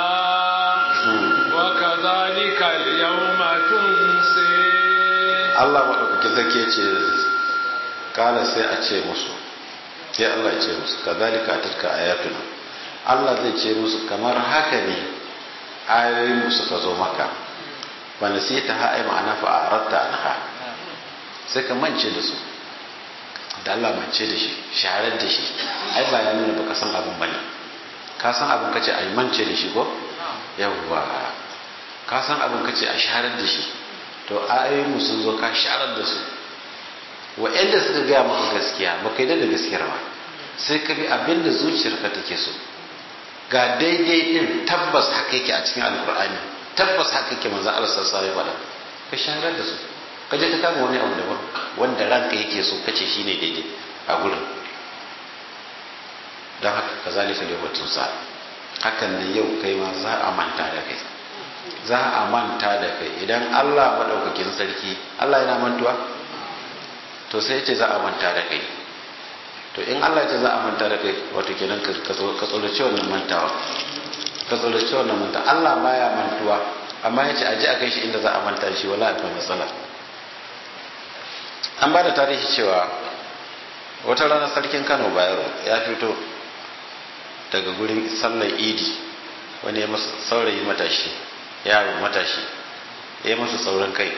وكذلك اليوم تنسي Allah maɗaukaki zake ce kala sai a ce musu sai Allah ya ce musu kazalika atarka ayatuna Allah zai ce musu kamar haka ne ayoyin mu suka zo maka wanda sai ta ha ai ma'ana fa aratta anha sai ka mance da su da Allah mance da shi sharar da shi ai ba ya nuna baka san abin bane ka san abin kace ai mance da shi ko yawwa ka san abin kace a sharar da shi to ayoyin sun zo ka sharar da su wa'anda suka gaya maka gaskiya ba kai da gaskiyar ba sai ka bi abin da zuciyarka take so ga daidai din tabbas haka yake a cikin alkur'ani tabbas haka yake manzo Allah sallallahu alaihi wasallam ka sharar da su ka je ka kama wani abu daban wanda ranka yake so kace shine daidai a gurin don haka kazalika da batun sa hakan ne yau kai ma za a manta da kai za a manta da kai idan Allah maɗaukakin sarki Allah yana mantuwa to sai ce za a manta da kai to in Allah ce za a manta da kai wato kenan ka tsorace wannan mantawa ka tsorace wannan manta Allah baya mantuwa amma ya ce aje a kai shi inda za a manta shi wala akwai matsala an ba da tarihi cewa wata rana sarkin Kano Bayero ya fito daga gurin sallar idi wani ya masa saurayi matashi yaro matashi ya masa sauran kai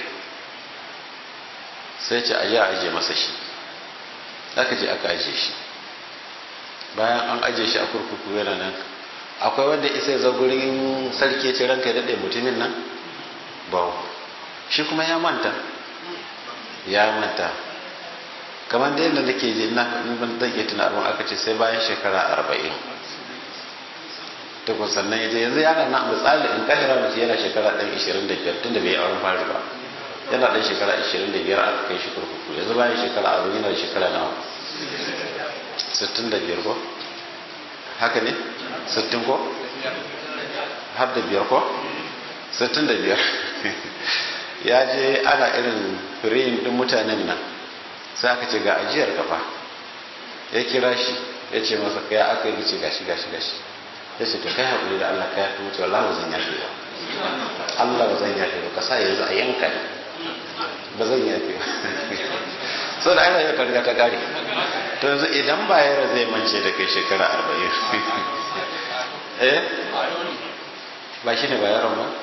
sai ce aje a aje masa shi aka je aka aje shi bayan an aje shi a kurkuku yana nan akwai wanda isa ya zo gurin sarki ce ranka ya daɗe mutumin nan ba shi kuma ya manta ya manta kamar da yadda nake ji na ban zan iya tuna abin aka ce sai bayan shekara arba'in tukun sannan ya je yanzu yana na misali in kahira mutu yana shekara ɗan ishirin da biyar tunda bai auren fari ba yana ɗan shekara ishirin da biyar aka kai shi kurkuku yanzu bayan shekara a yana da shekara nawa sittin da biyar ko haka ne sittin ko har da biyar ko sittin da biyar ya je ana irin firin ɗin mutanen nan sai aka ce ga ajiyar kafa ya kira shi ya ce masa kaya aka yi ce gashi gashi gashi ya ce to kai haƙuri da Allah ka yafi wuce Allah ba zan yafe ba Allah ba zan yafe ba ka sa yanzu a yanka ne ba zan yafe ba so da ana yau riga ta kare to yanzu idan ba yara zai mance da kai shekara arba'in eh ba shi ne ba yaron ba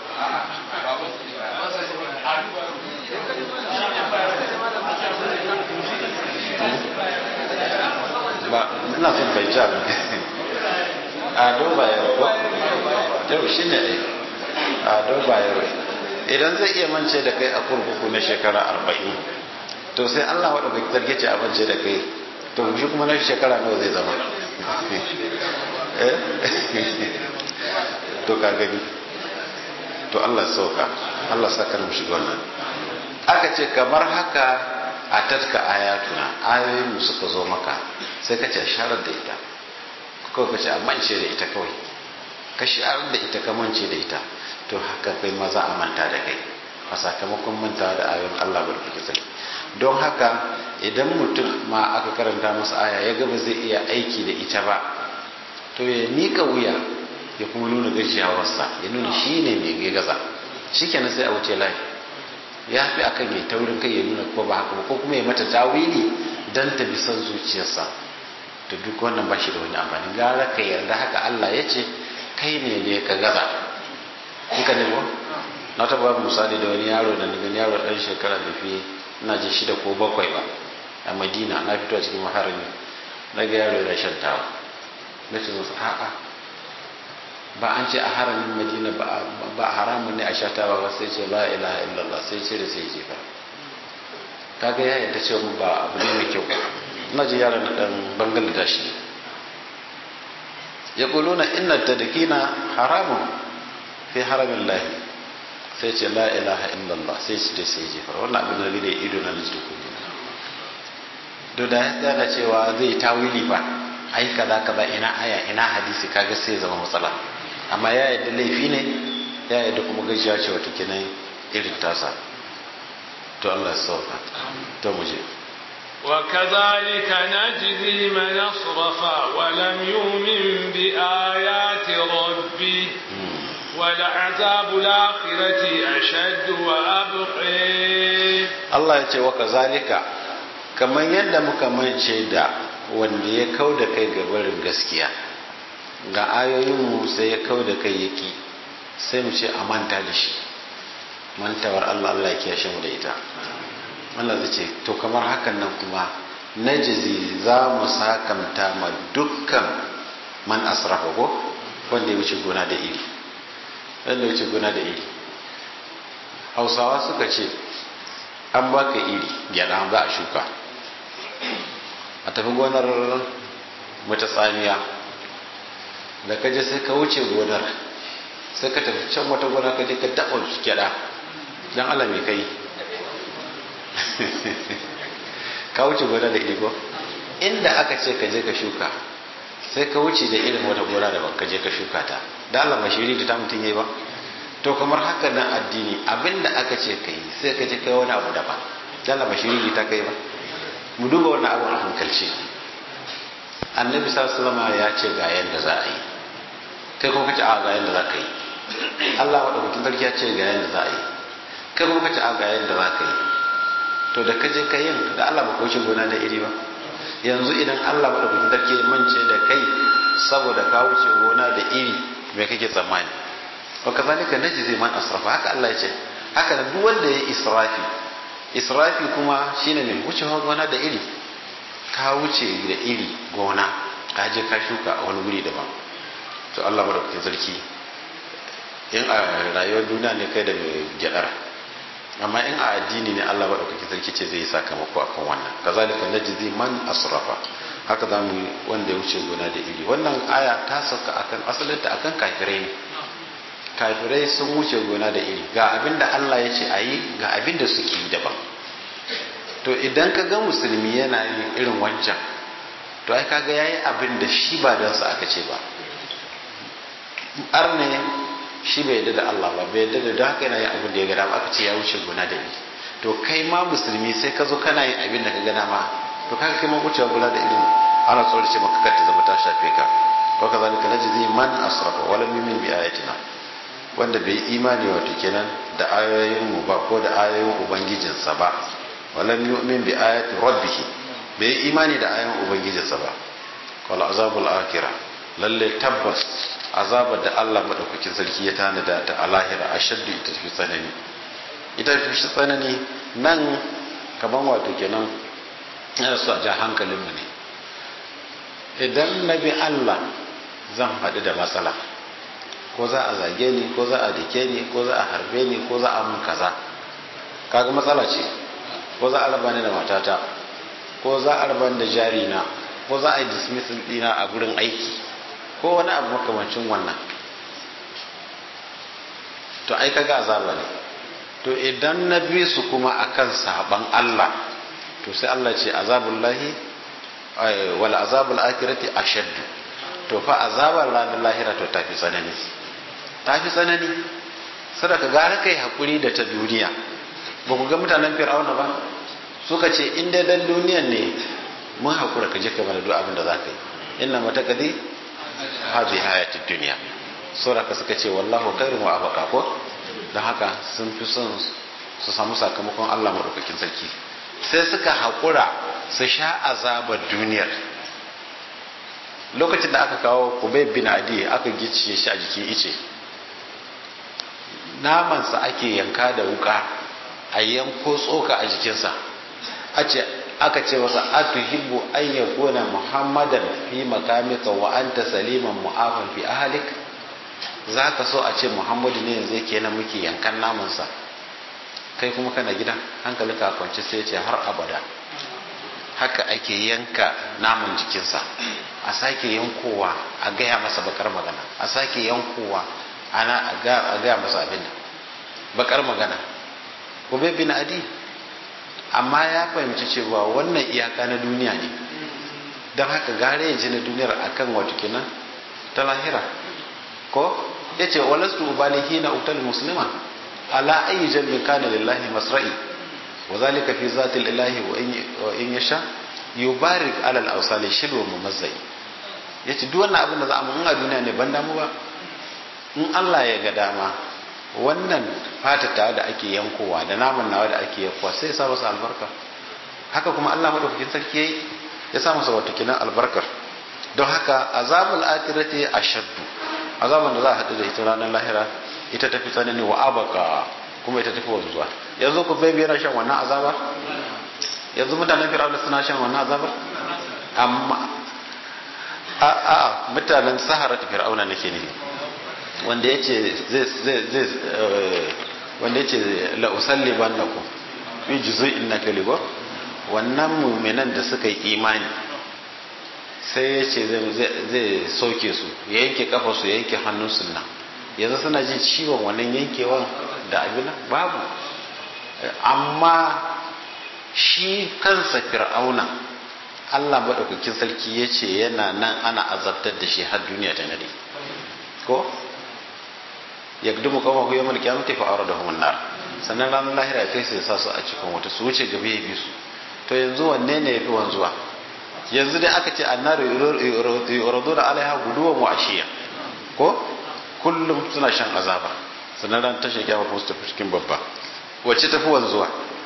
ba ina son bai ja ado bayero ko yau shi ne ai ado bayero idan zai iya mance da kai a kurkuku na shekara arba'in to sai allah wadda bai zarge ce a mance da kai to shi kuma na shekara nawa zai zama to ka gani to allah sauka allah saka mu shiga wannan aka ce kamar haka a tatka ayatuna ayoyin mu suka zo maka sai ka ce sharar da ita kawai ka ce a mance da ita kawai ka sharar da ita ka mance da ita to haka kai ma za a manta da kai a sakamakon manta da ayoyin Allah barkatu sai don haka idan mutum ma aka karanta masa aya ya gaba zai iya aiki da ita ba to ya mika wuya ya kuma nuna gajiyawarsa ya nuna shi ne mai gaza shikenan sai a wuce layi ya fi akan ya taurin kai ya nuna ko ba haka ba ko kuma ya mata tawili dan ta bi son zuciyarsa to duk wannan ba shi da wani amfani gara ka yarda haka Allah ya ce kai ne ne ka gaza kika ne ko na taba ba misali da wani yaro da daga yaro dan shekara da fi ina ji shida ko bakwai ba a Madina na fito a cikin maharami na ga yaro da shan tawa na ce masa a'a ba an ce a haramin Madina ba haramun ne a sha tawa ba sai ce la ilaha illallah sai ce da sai jefa kaga ya yadda cewa ba abu ne mai kyau na ji yaran na dan bangladesh ne ya kuluna inna tadkina haramun fi haramin lahi sai ce la ilaha illallah sai su da sai jefar wannan abin da ne ido na da kuɗi to da ya tsaya cewa zai tawili ba ai kaza kaza ina aya ina hadisi kaga sai zama matsala amma ya yadda laifi ne ya yadda kuma gajiya ce wata kenan irin tasa to Allah ya sauka to mu je وكذلك نجزي من أصرف ولم يؤمن بآيات ربه ولعذاب الآخرة أشد وأبقي Allah ya ce wa kazalika kamar yadda muka mance da wanda ya kau da kai ga barin gaskiya ga ayoyinmu sai ya kau da kai yaki sai mu ce a manta da shi mantawar Allah Allah ya kiyashe mu da ita Allah zai ce to kamar hakan nan kuma najizi za mu sakamta ma dukkan man asrafa ko wanda ya wuce gona da iri wanda ya wuce gona da iri hausawa suka ce an baka iri gyada za a shuka a tafi gonar mata tsamiya da ka je sai ka wuce gonar sai ka tafi can wata gona ka je ka daɓa gyada don ala mai kai ka wuce gona da iri ko inda aka ce ka je ka shuka sai ka wuce da irin wata gona da ka je ka shuka ta da Allah mashiri da ta mutum yayi ba to kamar haka nan addini abinda aka ce ka yi sai ka je kai wani abu daban da Allah mashiri ta kai ba mu duba wannan abu a hankalci annabi sallallahu alaihi ya ce ga yanda za a yi kai kuma kace a ga yanda za ka yi Allah madaukakin sarki ya ce ga yanda za a yi kai kuma kace a ga yanda za ka yi to da kaje ka yin da Allah ba ka wuce gona da iri ba yanzu idan Allah madaukakin sarki ya mance da kai saboda ka wuce gona da iri me kake tsammani wa kazalika najzi man asrafa haka Allah ya ce haka da duk wanda ya israfi israfi kuma shine mai wucewa gona da iri ka wuce da iri gona ka je ka shuka a wani wuri daban to Allah madaukakin sarki in a rayuwar duniya ne kai da mai gyadar amma in a addini ne Allah madaukakin sarki ce zai yi sakamako akan wannan kazalika najzi man asrafa haka za mu wanda ya wuce gona da iri wannan aya ta sauka akan asalinta akan kafirai ne kafirai sun wuce gona da iri ga abin da Allah ya ce a yi ga abin da suke yi daban to idan ka ga musulmi yana yin irin wancan to ai kaga yayi abin da shi ba don sa aka ce ba arne shi bai yadda da Allah ba bai yadda da haka yana yin abin da ya ga dama aka ce ya wuce gona da iri to kai ma musulmi sai ka zo kana yin abin da ka ga dama to kaga kai ma wucewa gona da irin ana tsorace maka kar ta zama ta shafe ka wa kazalika najzi man asrafa wa lam yu'min bi ayatina wanda bai imani wato kenan da ayoyin mu ba ko da ayoyin ubangijinsa ba walam yu'min bi ayati rabbih bai imani da ayoyin ubangijinsa ba wal azabul akhirah lalle tabbas azabar da Allah madaukakin sarki ya tanada ta a lahira ashaddu ita fi tsanani ita fi tsanani nan kaman wato kenan yana so a ja hankalin mu ne idan nabi Allah zan haɗu da matsala ko za a zage ni ko za a dake ni ko za a harbe ni ko za a mun kaza kaga matsala ce ko za a raba ni da matata ko za a raba ni da jari na ko za a yi dismissal dina a gurin aiki ko wani abu makamancin wannan to ai kaga azaba ne to idan na bi su kuma akan saban Allah to sai Allah ce azabullahi wal azabul akhirati ashaddu to fa azabar ranar lahira to tafi tsanani tafi tsanani sadaka gara kai hakuri da ta duniya ba ku ga mutanen fir'auna ba suka ce in dai dan duniyan ne mun hakura ka je ka mana duk abin da za ka yi inna matakadi hazi hayatid duniya saboda suka ce wallahu khairun wa abqa ko dan haka sun fi son su samu sakamakon Allah madaukakin sarki sai suka hakura su sha azabar duniyar lokacin da aka kawo kubay bin adi aka gicciye shi a jikin ice namansa ake yanka da wuka a yanko tsoka a jikinsa aka ce masa atuhibbu an yakuna muhammadan fi makamika wa anta saliman mu'afan fi ahlik zaka so a ce muhammadu ne yanzu yake na muke yankan namansa kai kuma kana gida hankalinka a kwance sai ce har abada haka ake yanka naman jikinsa a sake yankowa a gaya masa bakar magana a sake yankowa ana a gaya masa abin bakar magana gobe bin adi amma ya fahimci cewa wannan iyaka na duniya ne don haka gare ya ji na duniyar akan wato kenan ta lahira ko yace walastu ubali hina utal muslima ala ayi jalbin kana lillahi masra'i wa zalika fi zati lillahi wa in yasha yubarik ala al-awsali shilwa mumazzai yace duk wannan abin da za a mun a duniya ne ban damu ba in Allah ya ga dama wannan fatata da ake yankowa da naman nawa da ake yankowa sai ya sa masa albarka haka kuma Allah madaukakin sarki yayi ya sa masa wata kinan albarkar don haka azabul akhirati ashaddu azaban da za a haɗu da ita ranar lahira ita tafi tsanani wa abaka kuma ita tafi wanzuwa yanzu ku bai yana shan wannan azaba yanzu mutanen fir'auna suna shan wannan azaba amma a a mutanen sahara ta fir'auna nake ne wanda yace zai zai zai wanda yace la usalli bannakum fi juz'in nakaligo wannan mu'minan da suka yi imani sai ya ce zai soke su ya yanke kafa su ya yanke hannun sunna yanzu suna jin ciwon wannan yankewan da abin babu amma shi kansa fir'auna Allah maɗaukakin sarki ya ce yana nan ana azabtar da shi har duniya ta nade ko ya gudu kawo ku yamar kiyamata fa aure da nar sannan ranar lahira kai sai sa su a cikin wata su wuce gaba ya bi su to yanzu wanne ne ya fi wanzuwa yanzu dai aka ce annaru yuradu da alaiha guduwan wa ashiya ko kullum suna shan azaba sannan ran tashi kiyama kuma su tafi cikin babba wacce tafi wanzuwa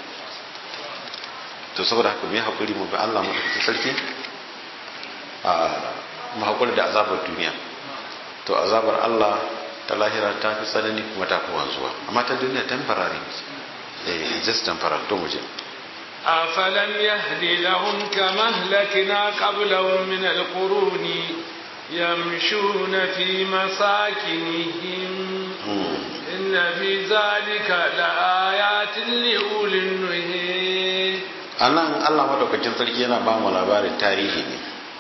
to saboda haka mu yi hakuri mu bi Allah mu tafi sarki a mu hakuri da azabar duniya to azabar Allah ta lahira ta fi tsanani kuma ta fi wanzuwa amma ta duniya temporary eh just temporary to mu je أفلم يهد لهم كما أهلكنا قبلهم من القرون يمشون في مساكنهم إن في ذلك لآيات لأولي النهي anan Allah madaukakin sarki yana ba mu labarin tarihi ne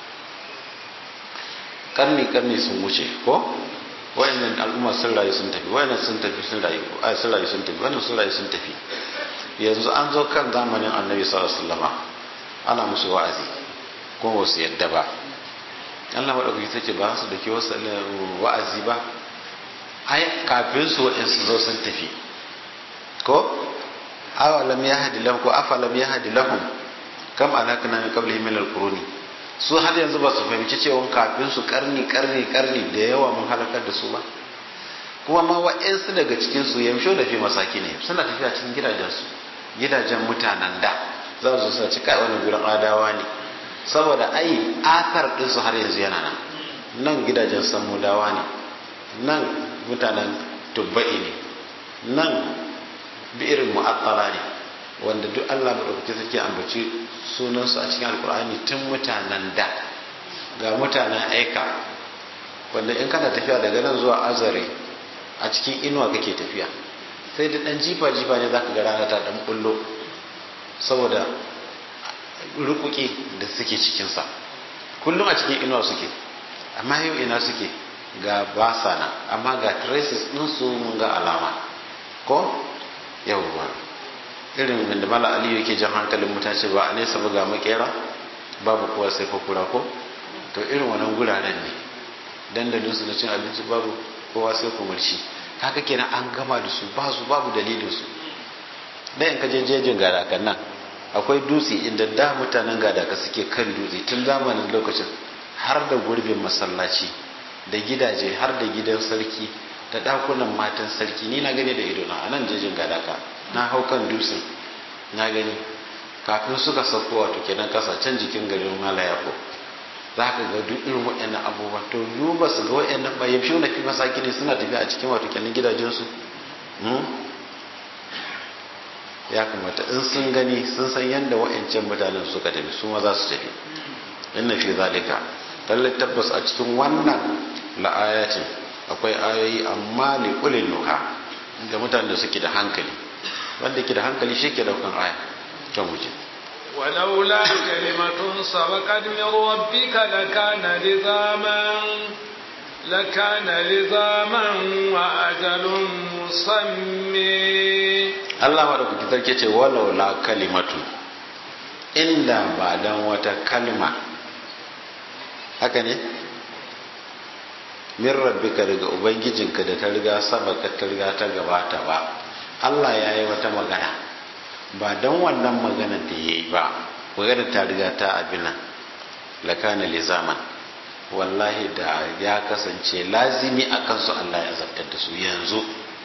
karni karni sun wuce ko wayannan al'umma sun rayu sun tafi wayannan sun tafi sun rayu ai sun rayu sun tafi wannan sun rayu sun tafi yanzu an zo kan zamanin annabi sallallahu alaihi wasallam ana musu wa'azi kuma ba su yadda ba Allah madaukaki sace ba su dake wasu wa'azi ba ai kafin su waɗansu zo sun tafi ko awalam yahdi lahum ko afalam yahdi lahum kam alakna min qablihim min alquruni su har yanzu ba su fahimci cewa kafin su karni karni karni da yawa mun halakar da su ba kuma ma wa'ansu daga cikin su yamsho da fi masaki ne suna tafiya cikin gidajensu gidajen mutanen da za su sa cika wani gurin adawa ne saboda ai athar din su har yanzu yana nan nan gidajen samudawa ne nan mutanen tubba'i ne nan bi'irin mu'attala ne wanda duk Allah madaukaki suke ambaci sunansu a cikin alkur'ani tun mutanen da ga mutanen aika wanda in kana tafiya daga nan zuwa azare a cikin inuwa kake tafiya sai da dan jifa jifa ne zaka ga rana ta dan bullo saboda rukuki da suke cikinsa kullum a cikin inuwa suke amma yau ina suke ga basa na amma ga traces ɗinsu mun ga alama ko yawwa irin wanda mala aliyu yake jan hankalin mutace ba a nesa ba ga makera babu kowa sai fakura ko to irin wannan guraren ne dandalinsu na cin abinci babu kowa sai kumarci haka kenan an gama da su ba su babu dalilin su da in kaje jejin gadakan nan akwai dutse inda da mutanen gadaka suke kan dutse tun zamanin lokacin har da gurbin masallaci da gidaje har da gidan sarki da dakunan matan sarki ni na gani da ido na anan jejin gadaka na hau kan dutsen na gani kafin suka sauko wato kenan kasa can jikin garin malayako za ka ga duk irin waɗannan abubuwa to yu ba su ga waɗannan ba yaushe na fi masaki ne suna tafiya a cikin wato kenan gidajensu ya kamata in sun gani sun san yadda waɗancan mutanen suka tafi su ma za su tafi inna fi zalika lallai tabbas a cikin wannan la'ayatin akwai ayoyi amma li ulil nuha da mutanen da suke da hankali wanda ke da hankali shi ke daukan aya kan wuce ولولا كلمة سبقت من ربك لكان لزاما لكان لزاما وأجل مسمى Allah maɗaukaki sarki ce walau la kalimatu inda ba dan wata kalma haka ne min rabbika daga ubangijinka da ta riga sabaka ta riga ta gabata ba Allah ya yi wata magana ba don wannan magana da ya yi ba magana ta riga ta abina lakana li zaman wallahi da ya kasance lazimi a kansu Allah ya zartar da su yanzu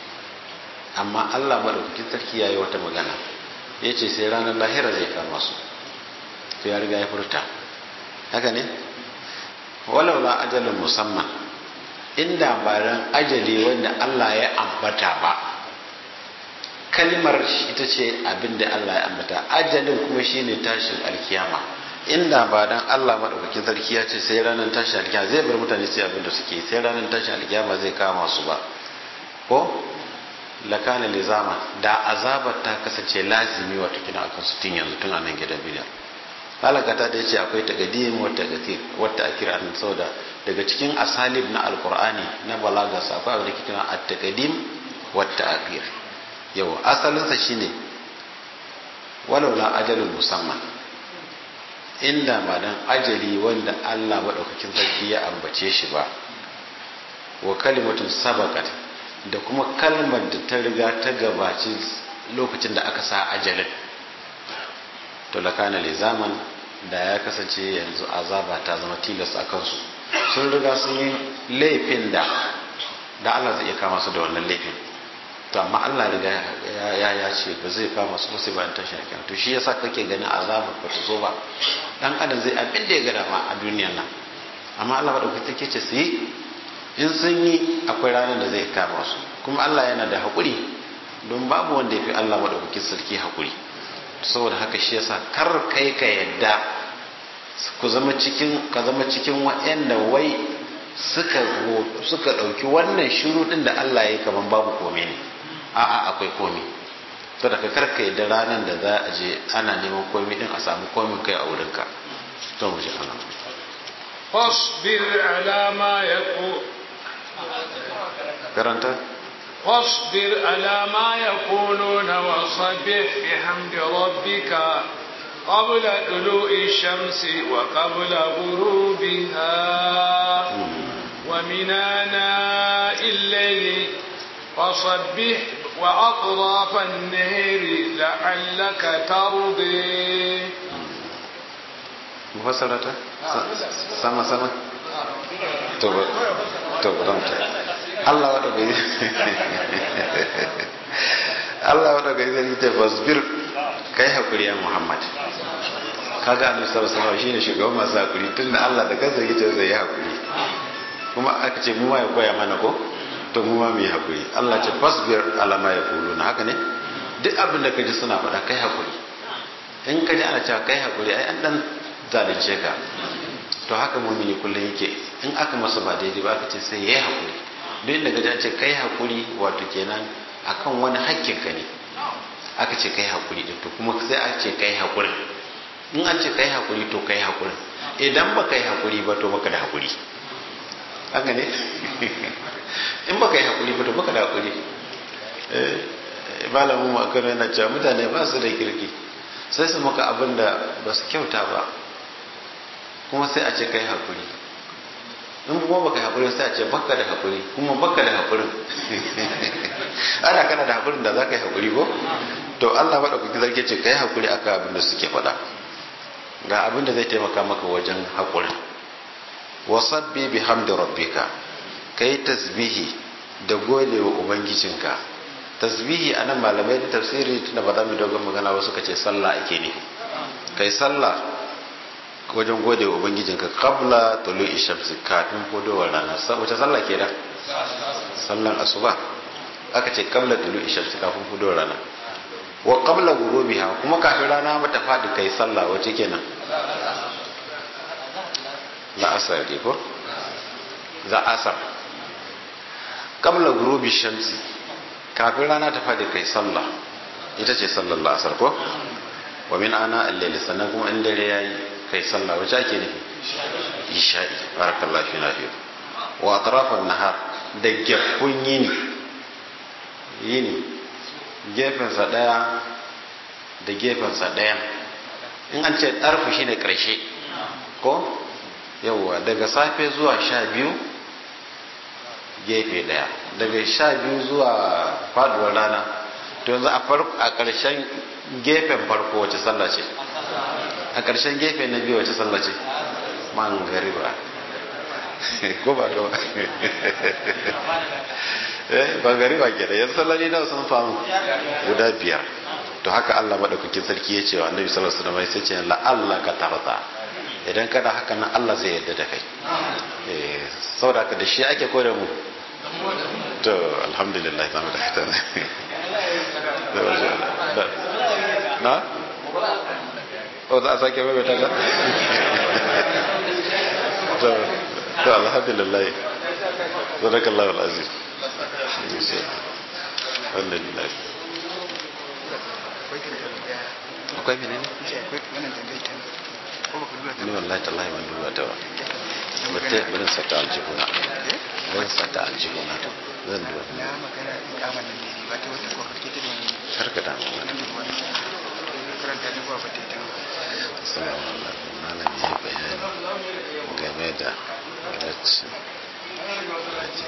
amma Allah madaukakin sarki ya yi wata magana ya ce sai ranar lahira zai kama su to ya riga ya furta haka ne walaula ajalin musamman inda ba ran ajali wanda Allah ya ambata ba kalmar ita ce abin da Allah ya ambata ajalin kuma shine tashin alkiyama inda ba dan Allah madaukakin sarki ya ce sai ranar tashin alkiyama zai bar mutane sai abin da suke sai ranar tashin alkiyama zai kama su ba ko lakana lizama da azabar ta kasance lazimi wato kina akan su tun yanzu tun a nan gidan bidiyar halakata da yace akwai taqdim wa taqdir wa ta'khir an sauda daga cikin asalib na alqur'ani na balaga sa akwai abin da kike at-taqdim wa ta'khir yau asalin sa shine walau la ajalul musamman inda ba dan ajali wanda Allah madaukakin sarki ya ambace shi ba wa kalimatun sabaqat da kuma kalmar da ta riga ta gabaci lokacin da aka sa ajalin to lakana li zaman da ya kasance yanzu azaba ta zama tilas a kansu sun riga sun yi laifin da da Allah zai iya kama su da wannan laifin to amma Allah riga ya ya ce ba zai kama su sai bayan tashi kiyama to shi yasa kake ganin azaba ba ta zo ba dan adam zai abin da ya ga dama a duniyar nan amma Allah ba dauki take ce su yi in sun yi akwai ranar da zai kama su kuma Allah yana da haƙuri don babu wanda ya fi Allah maɗaukakin sarki haƙuri saboda haka shi yasa kar kai ka yadda ku zama cikin ka zama cikin waɗanda wai suka suka ɗauki wannan shiru ɗin da Allah ya yi kaman babu komai ne a'a akwai komai to da ka kar ka yadda ranar da za a je ana neman komai ɗin a samu komai kai a wurinka to mu ji ana فاصبر على ما يقول karanta واصبر على ما يقولون وصبح بحمد ربك قبل طلوع الشمس وقبل غروبها ومن آناء الليل فصبح وأطراف النهر لعلك ترضي mufassarata sama sama to ba to ba Allah wada bai Allah wada bai zai ta fasbir kai hakuri ya Muhammad kaga annabi sallallahu alaihi wasallam shine shugaban masu hakuri tunda Allah da kansa yake zai yi hakuri kuma aka ce mu ma ya koya mana ko to mu ma mu yi hakuri Allah ce fasbir ala ma yaquluna haka ne duk abin da kaji suna faɗa kai hakuri in kaji ana cewa kai hakuri ai an dan zalunce ka to haka mumini kullum yake in aka masa ba daidai ba aka ce sai yayi hakuri duk inda ka ce kai hakuri wato kenan akan wani hakkin ka ne aka ce kai hakuri din to kuma sai a ce kai hakuri in an ce kai hakuri to kai hakuri idan ba kai hakuri ba to baka da hakuri haka ne in baka yi hakuri ba to baka da hakuri eh malamin mu akan yana cewa mutane ba su da kirki sai su maka abin da ba su kyauta ba kuma sai a ce kai hakuri in kuma baka hakuri sai a ce baka da hakuri kuma baka da hakurin ana kana da hakurin da za ka yi hakuri ko to Allah maɗaukaki zarge ce kai hakuri akan abin da suke faɗa ga abin da zai taimaka maka wajen hakurin wasabbi bi hamdi rabbika kai tasbihi da gode wa ubangijinka tasbihi anan malamai da tafsiri tunda ba za mu dogon magana ba suka ce sallah ake ne kai sallah wajen gode wa ubangijinka qabla tulu'i shamsi kafin fudowar rana wace sallah ke da sallan asuba aka ce qabla tulu'i shamsi kafin fudowar rana wa qabla ghurubiha kuma kafin rana mata fadi kai sallah wace kenan la asar ne ko za asar qabla ghurubi shamsi kafin rana ta fadi kai sallah ita ce sallar la'asar ko wa min ana al-layl sannan kuma in dare yayi kai sallah wace ake nufi isha'i barakallahu fi nafiyu wa atrafan nahar da gefun yini yini gefensa daya da gefensa daya in an ce ɗarfu shine ƙarshe ko yawwa daga safe zuwa sha biyu gefe daya daga sha biyu zuwa faduwar rana to yanzu a ƙarshen gefen farko wace sallah ce a ƙarshen gefe na biyu wace sallah ce mangariba ko ba ga eh mangariba ke da yanzu sallani da sun famu guda biyar to haka Allah madaukakin sarki ya ce wa annabi sallallahu alaihi wasallam sai ce la'alla ka tarda idan kana haka nan Allah zai yarda da kai eh saboda haka da shi ake koyar mu to alhamdulillah zamu da fita na o za a sake mai ta to to alhamdulillah sadakallahu alazim alhamdulillah akwai mene ne? ni wallahi tallahi ban duba ta ba bata barin sata aljihuna barin sata aljihuna zan duba na magana ikamar nan ne ba ta wata kwakwake ta domin karka da mu nan duba karanta da ba ta ta sallallahu alaihi malam ya bayani game da halacci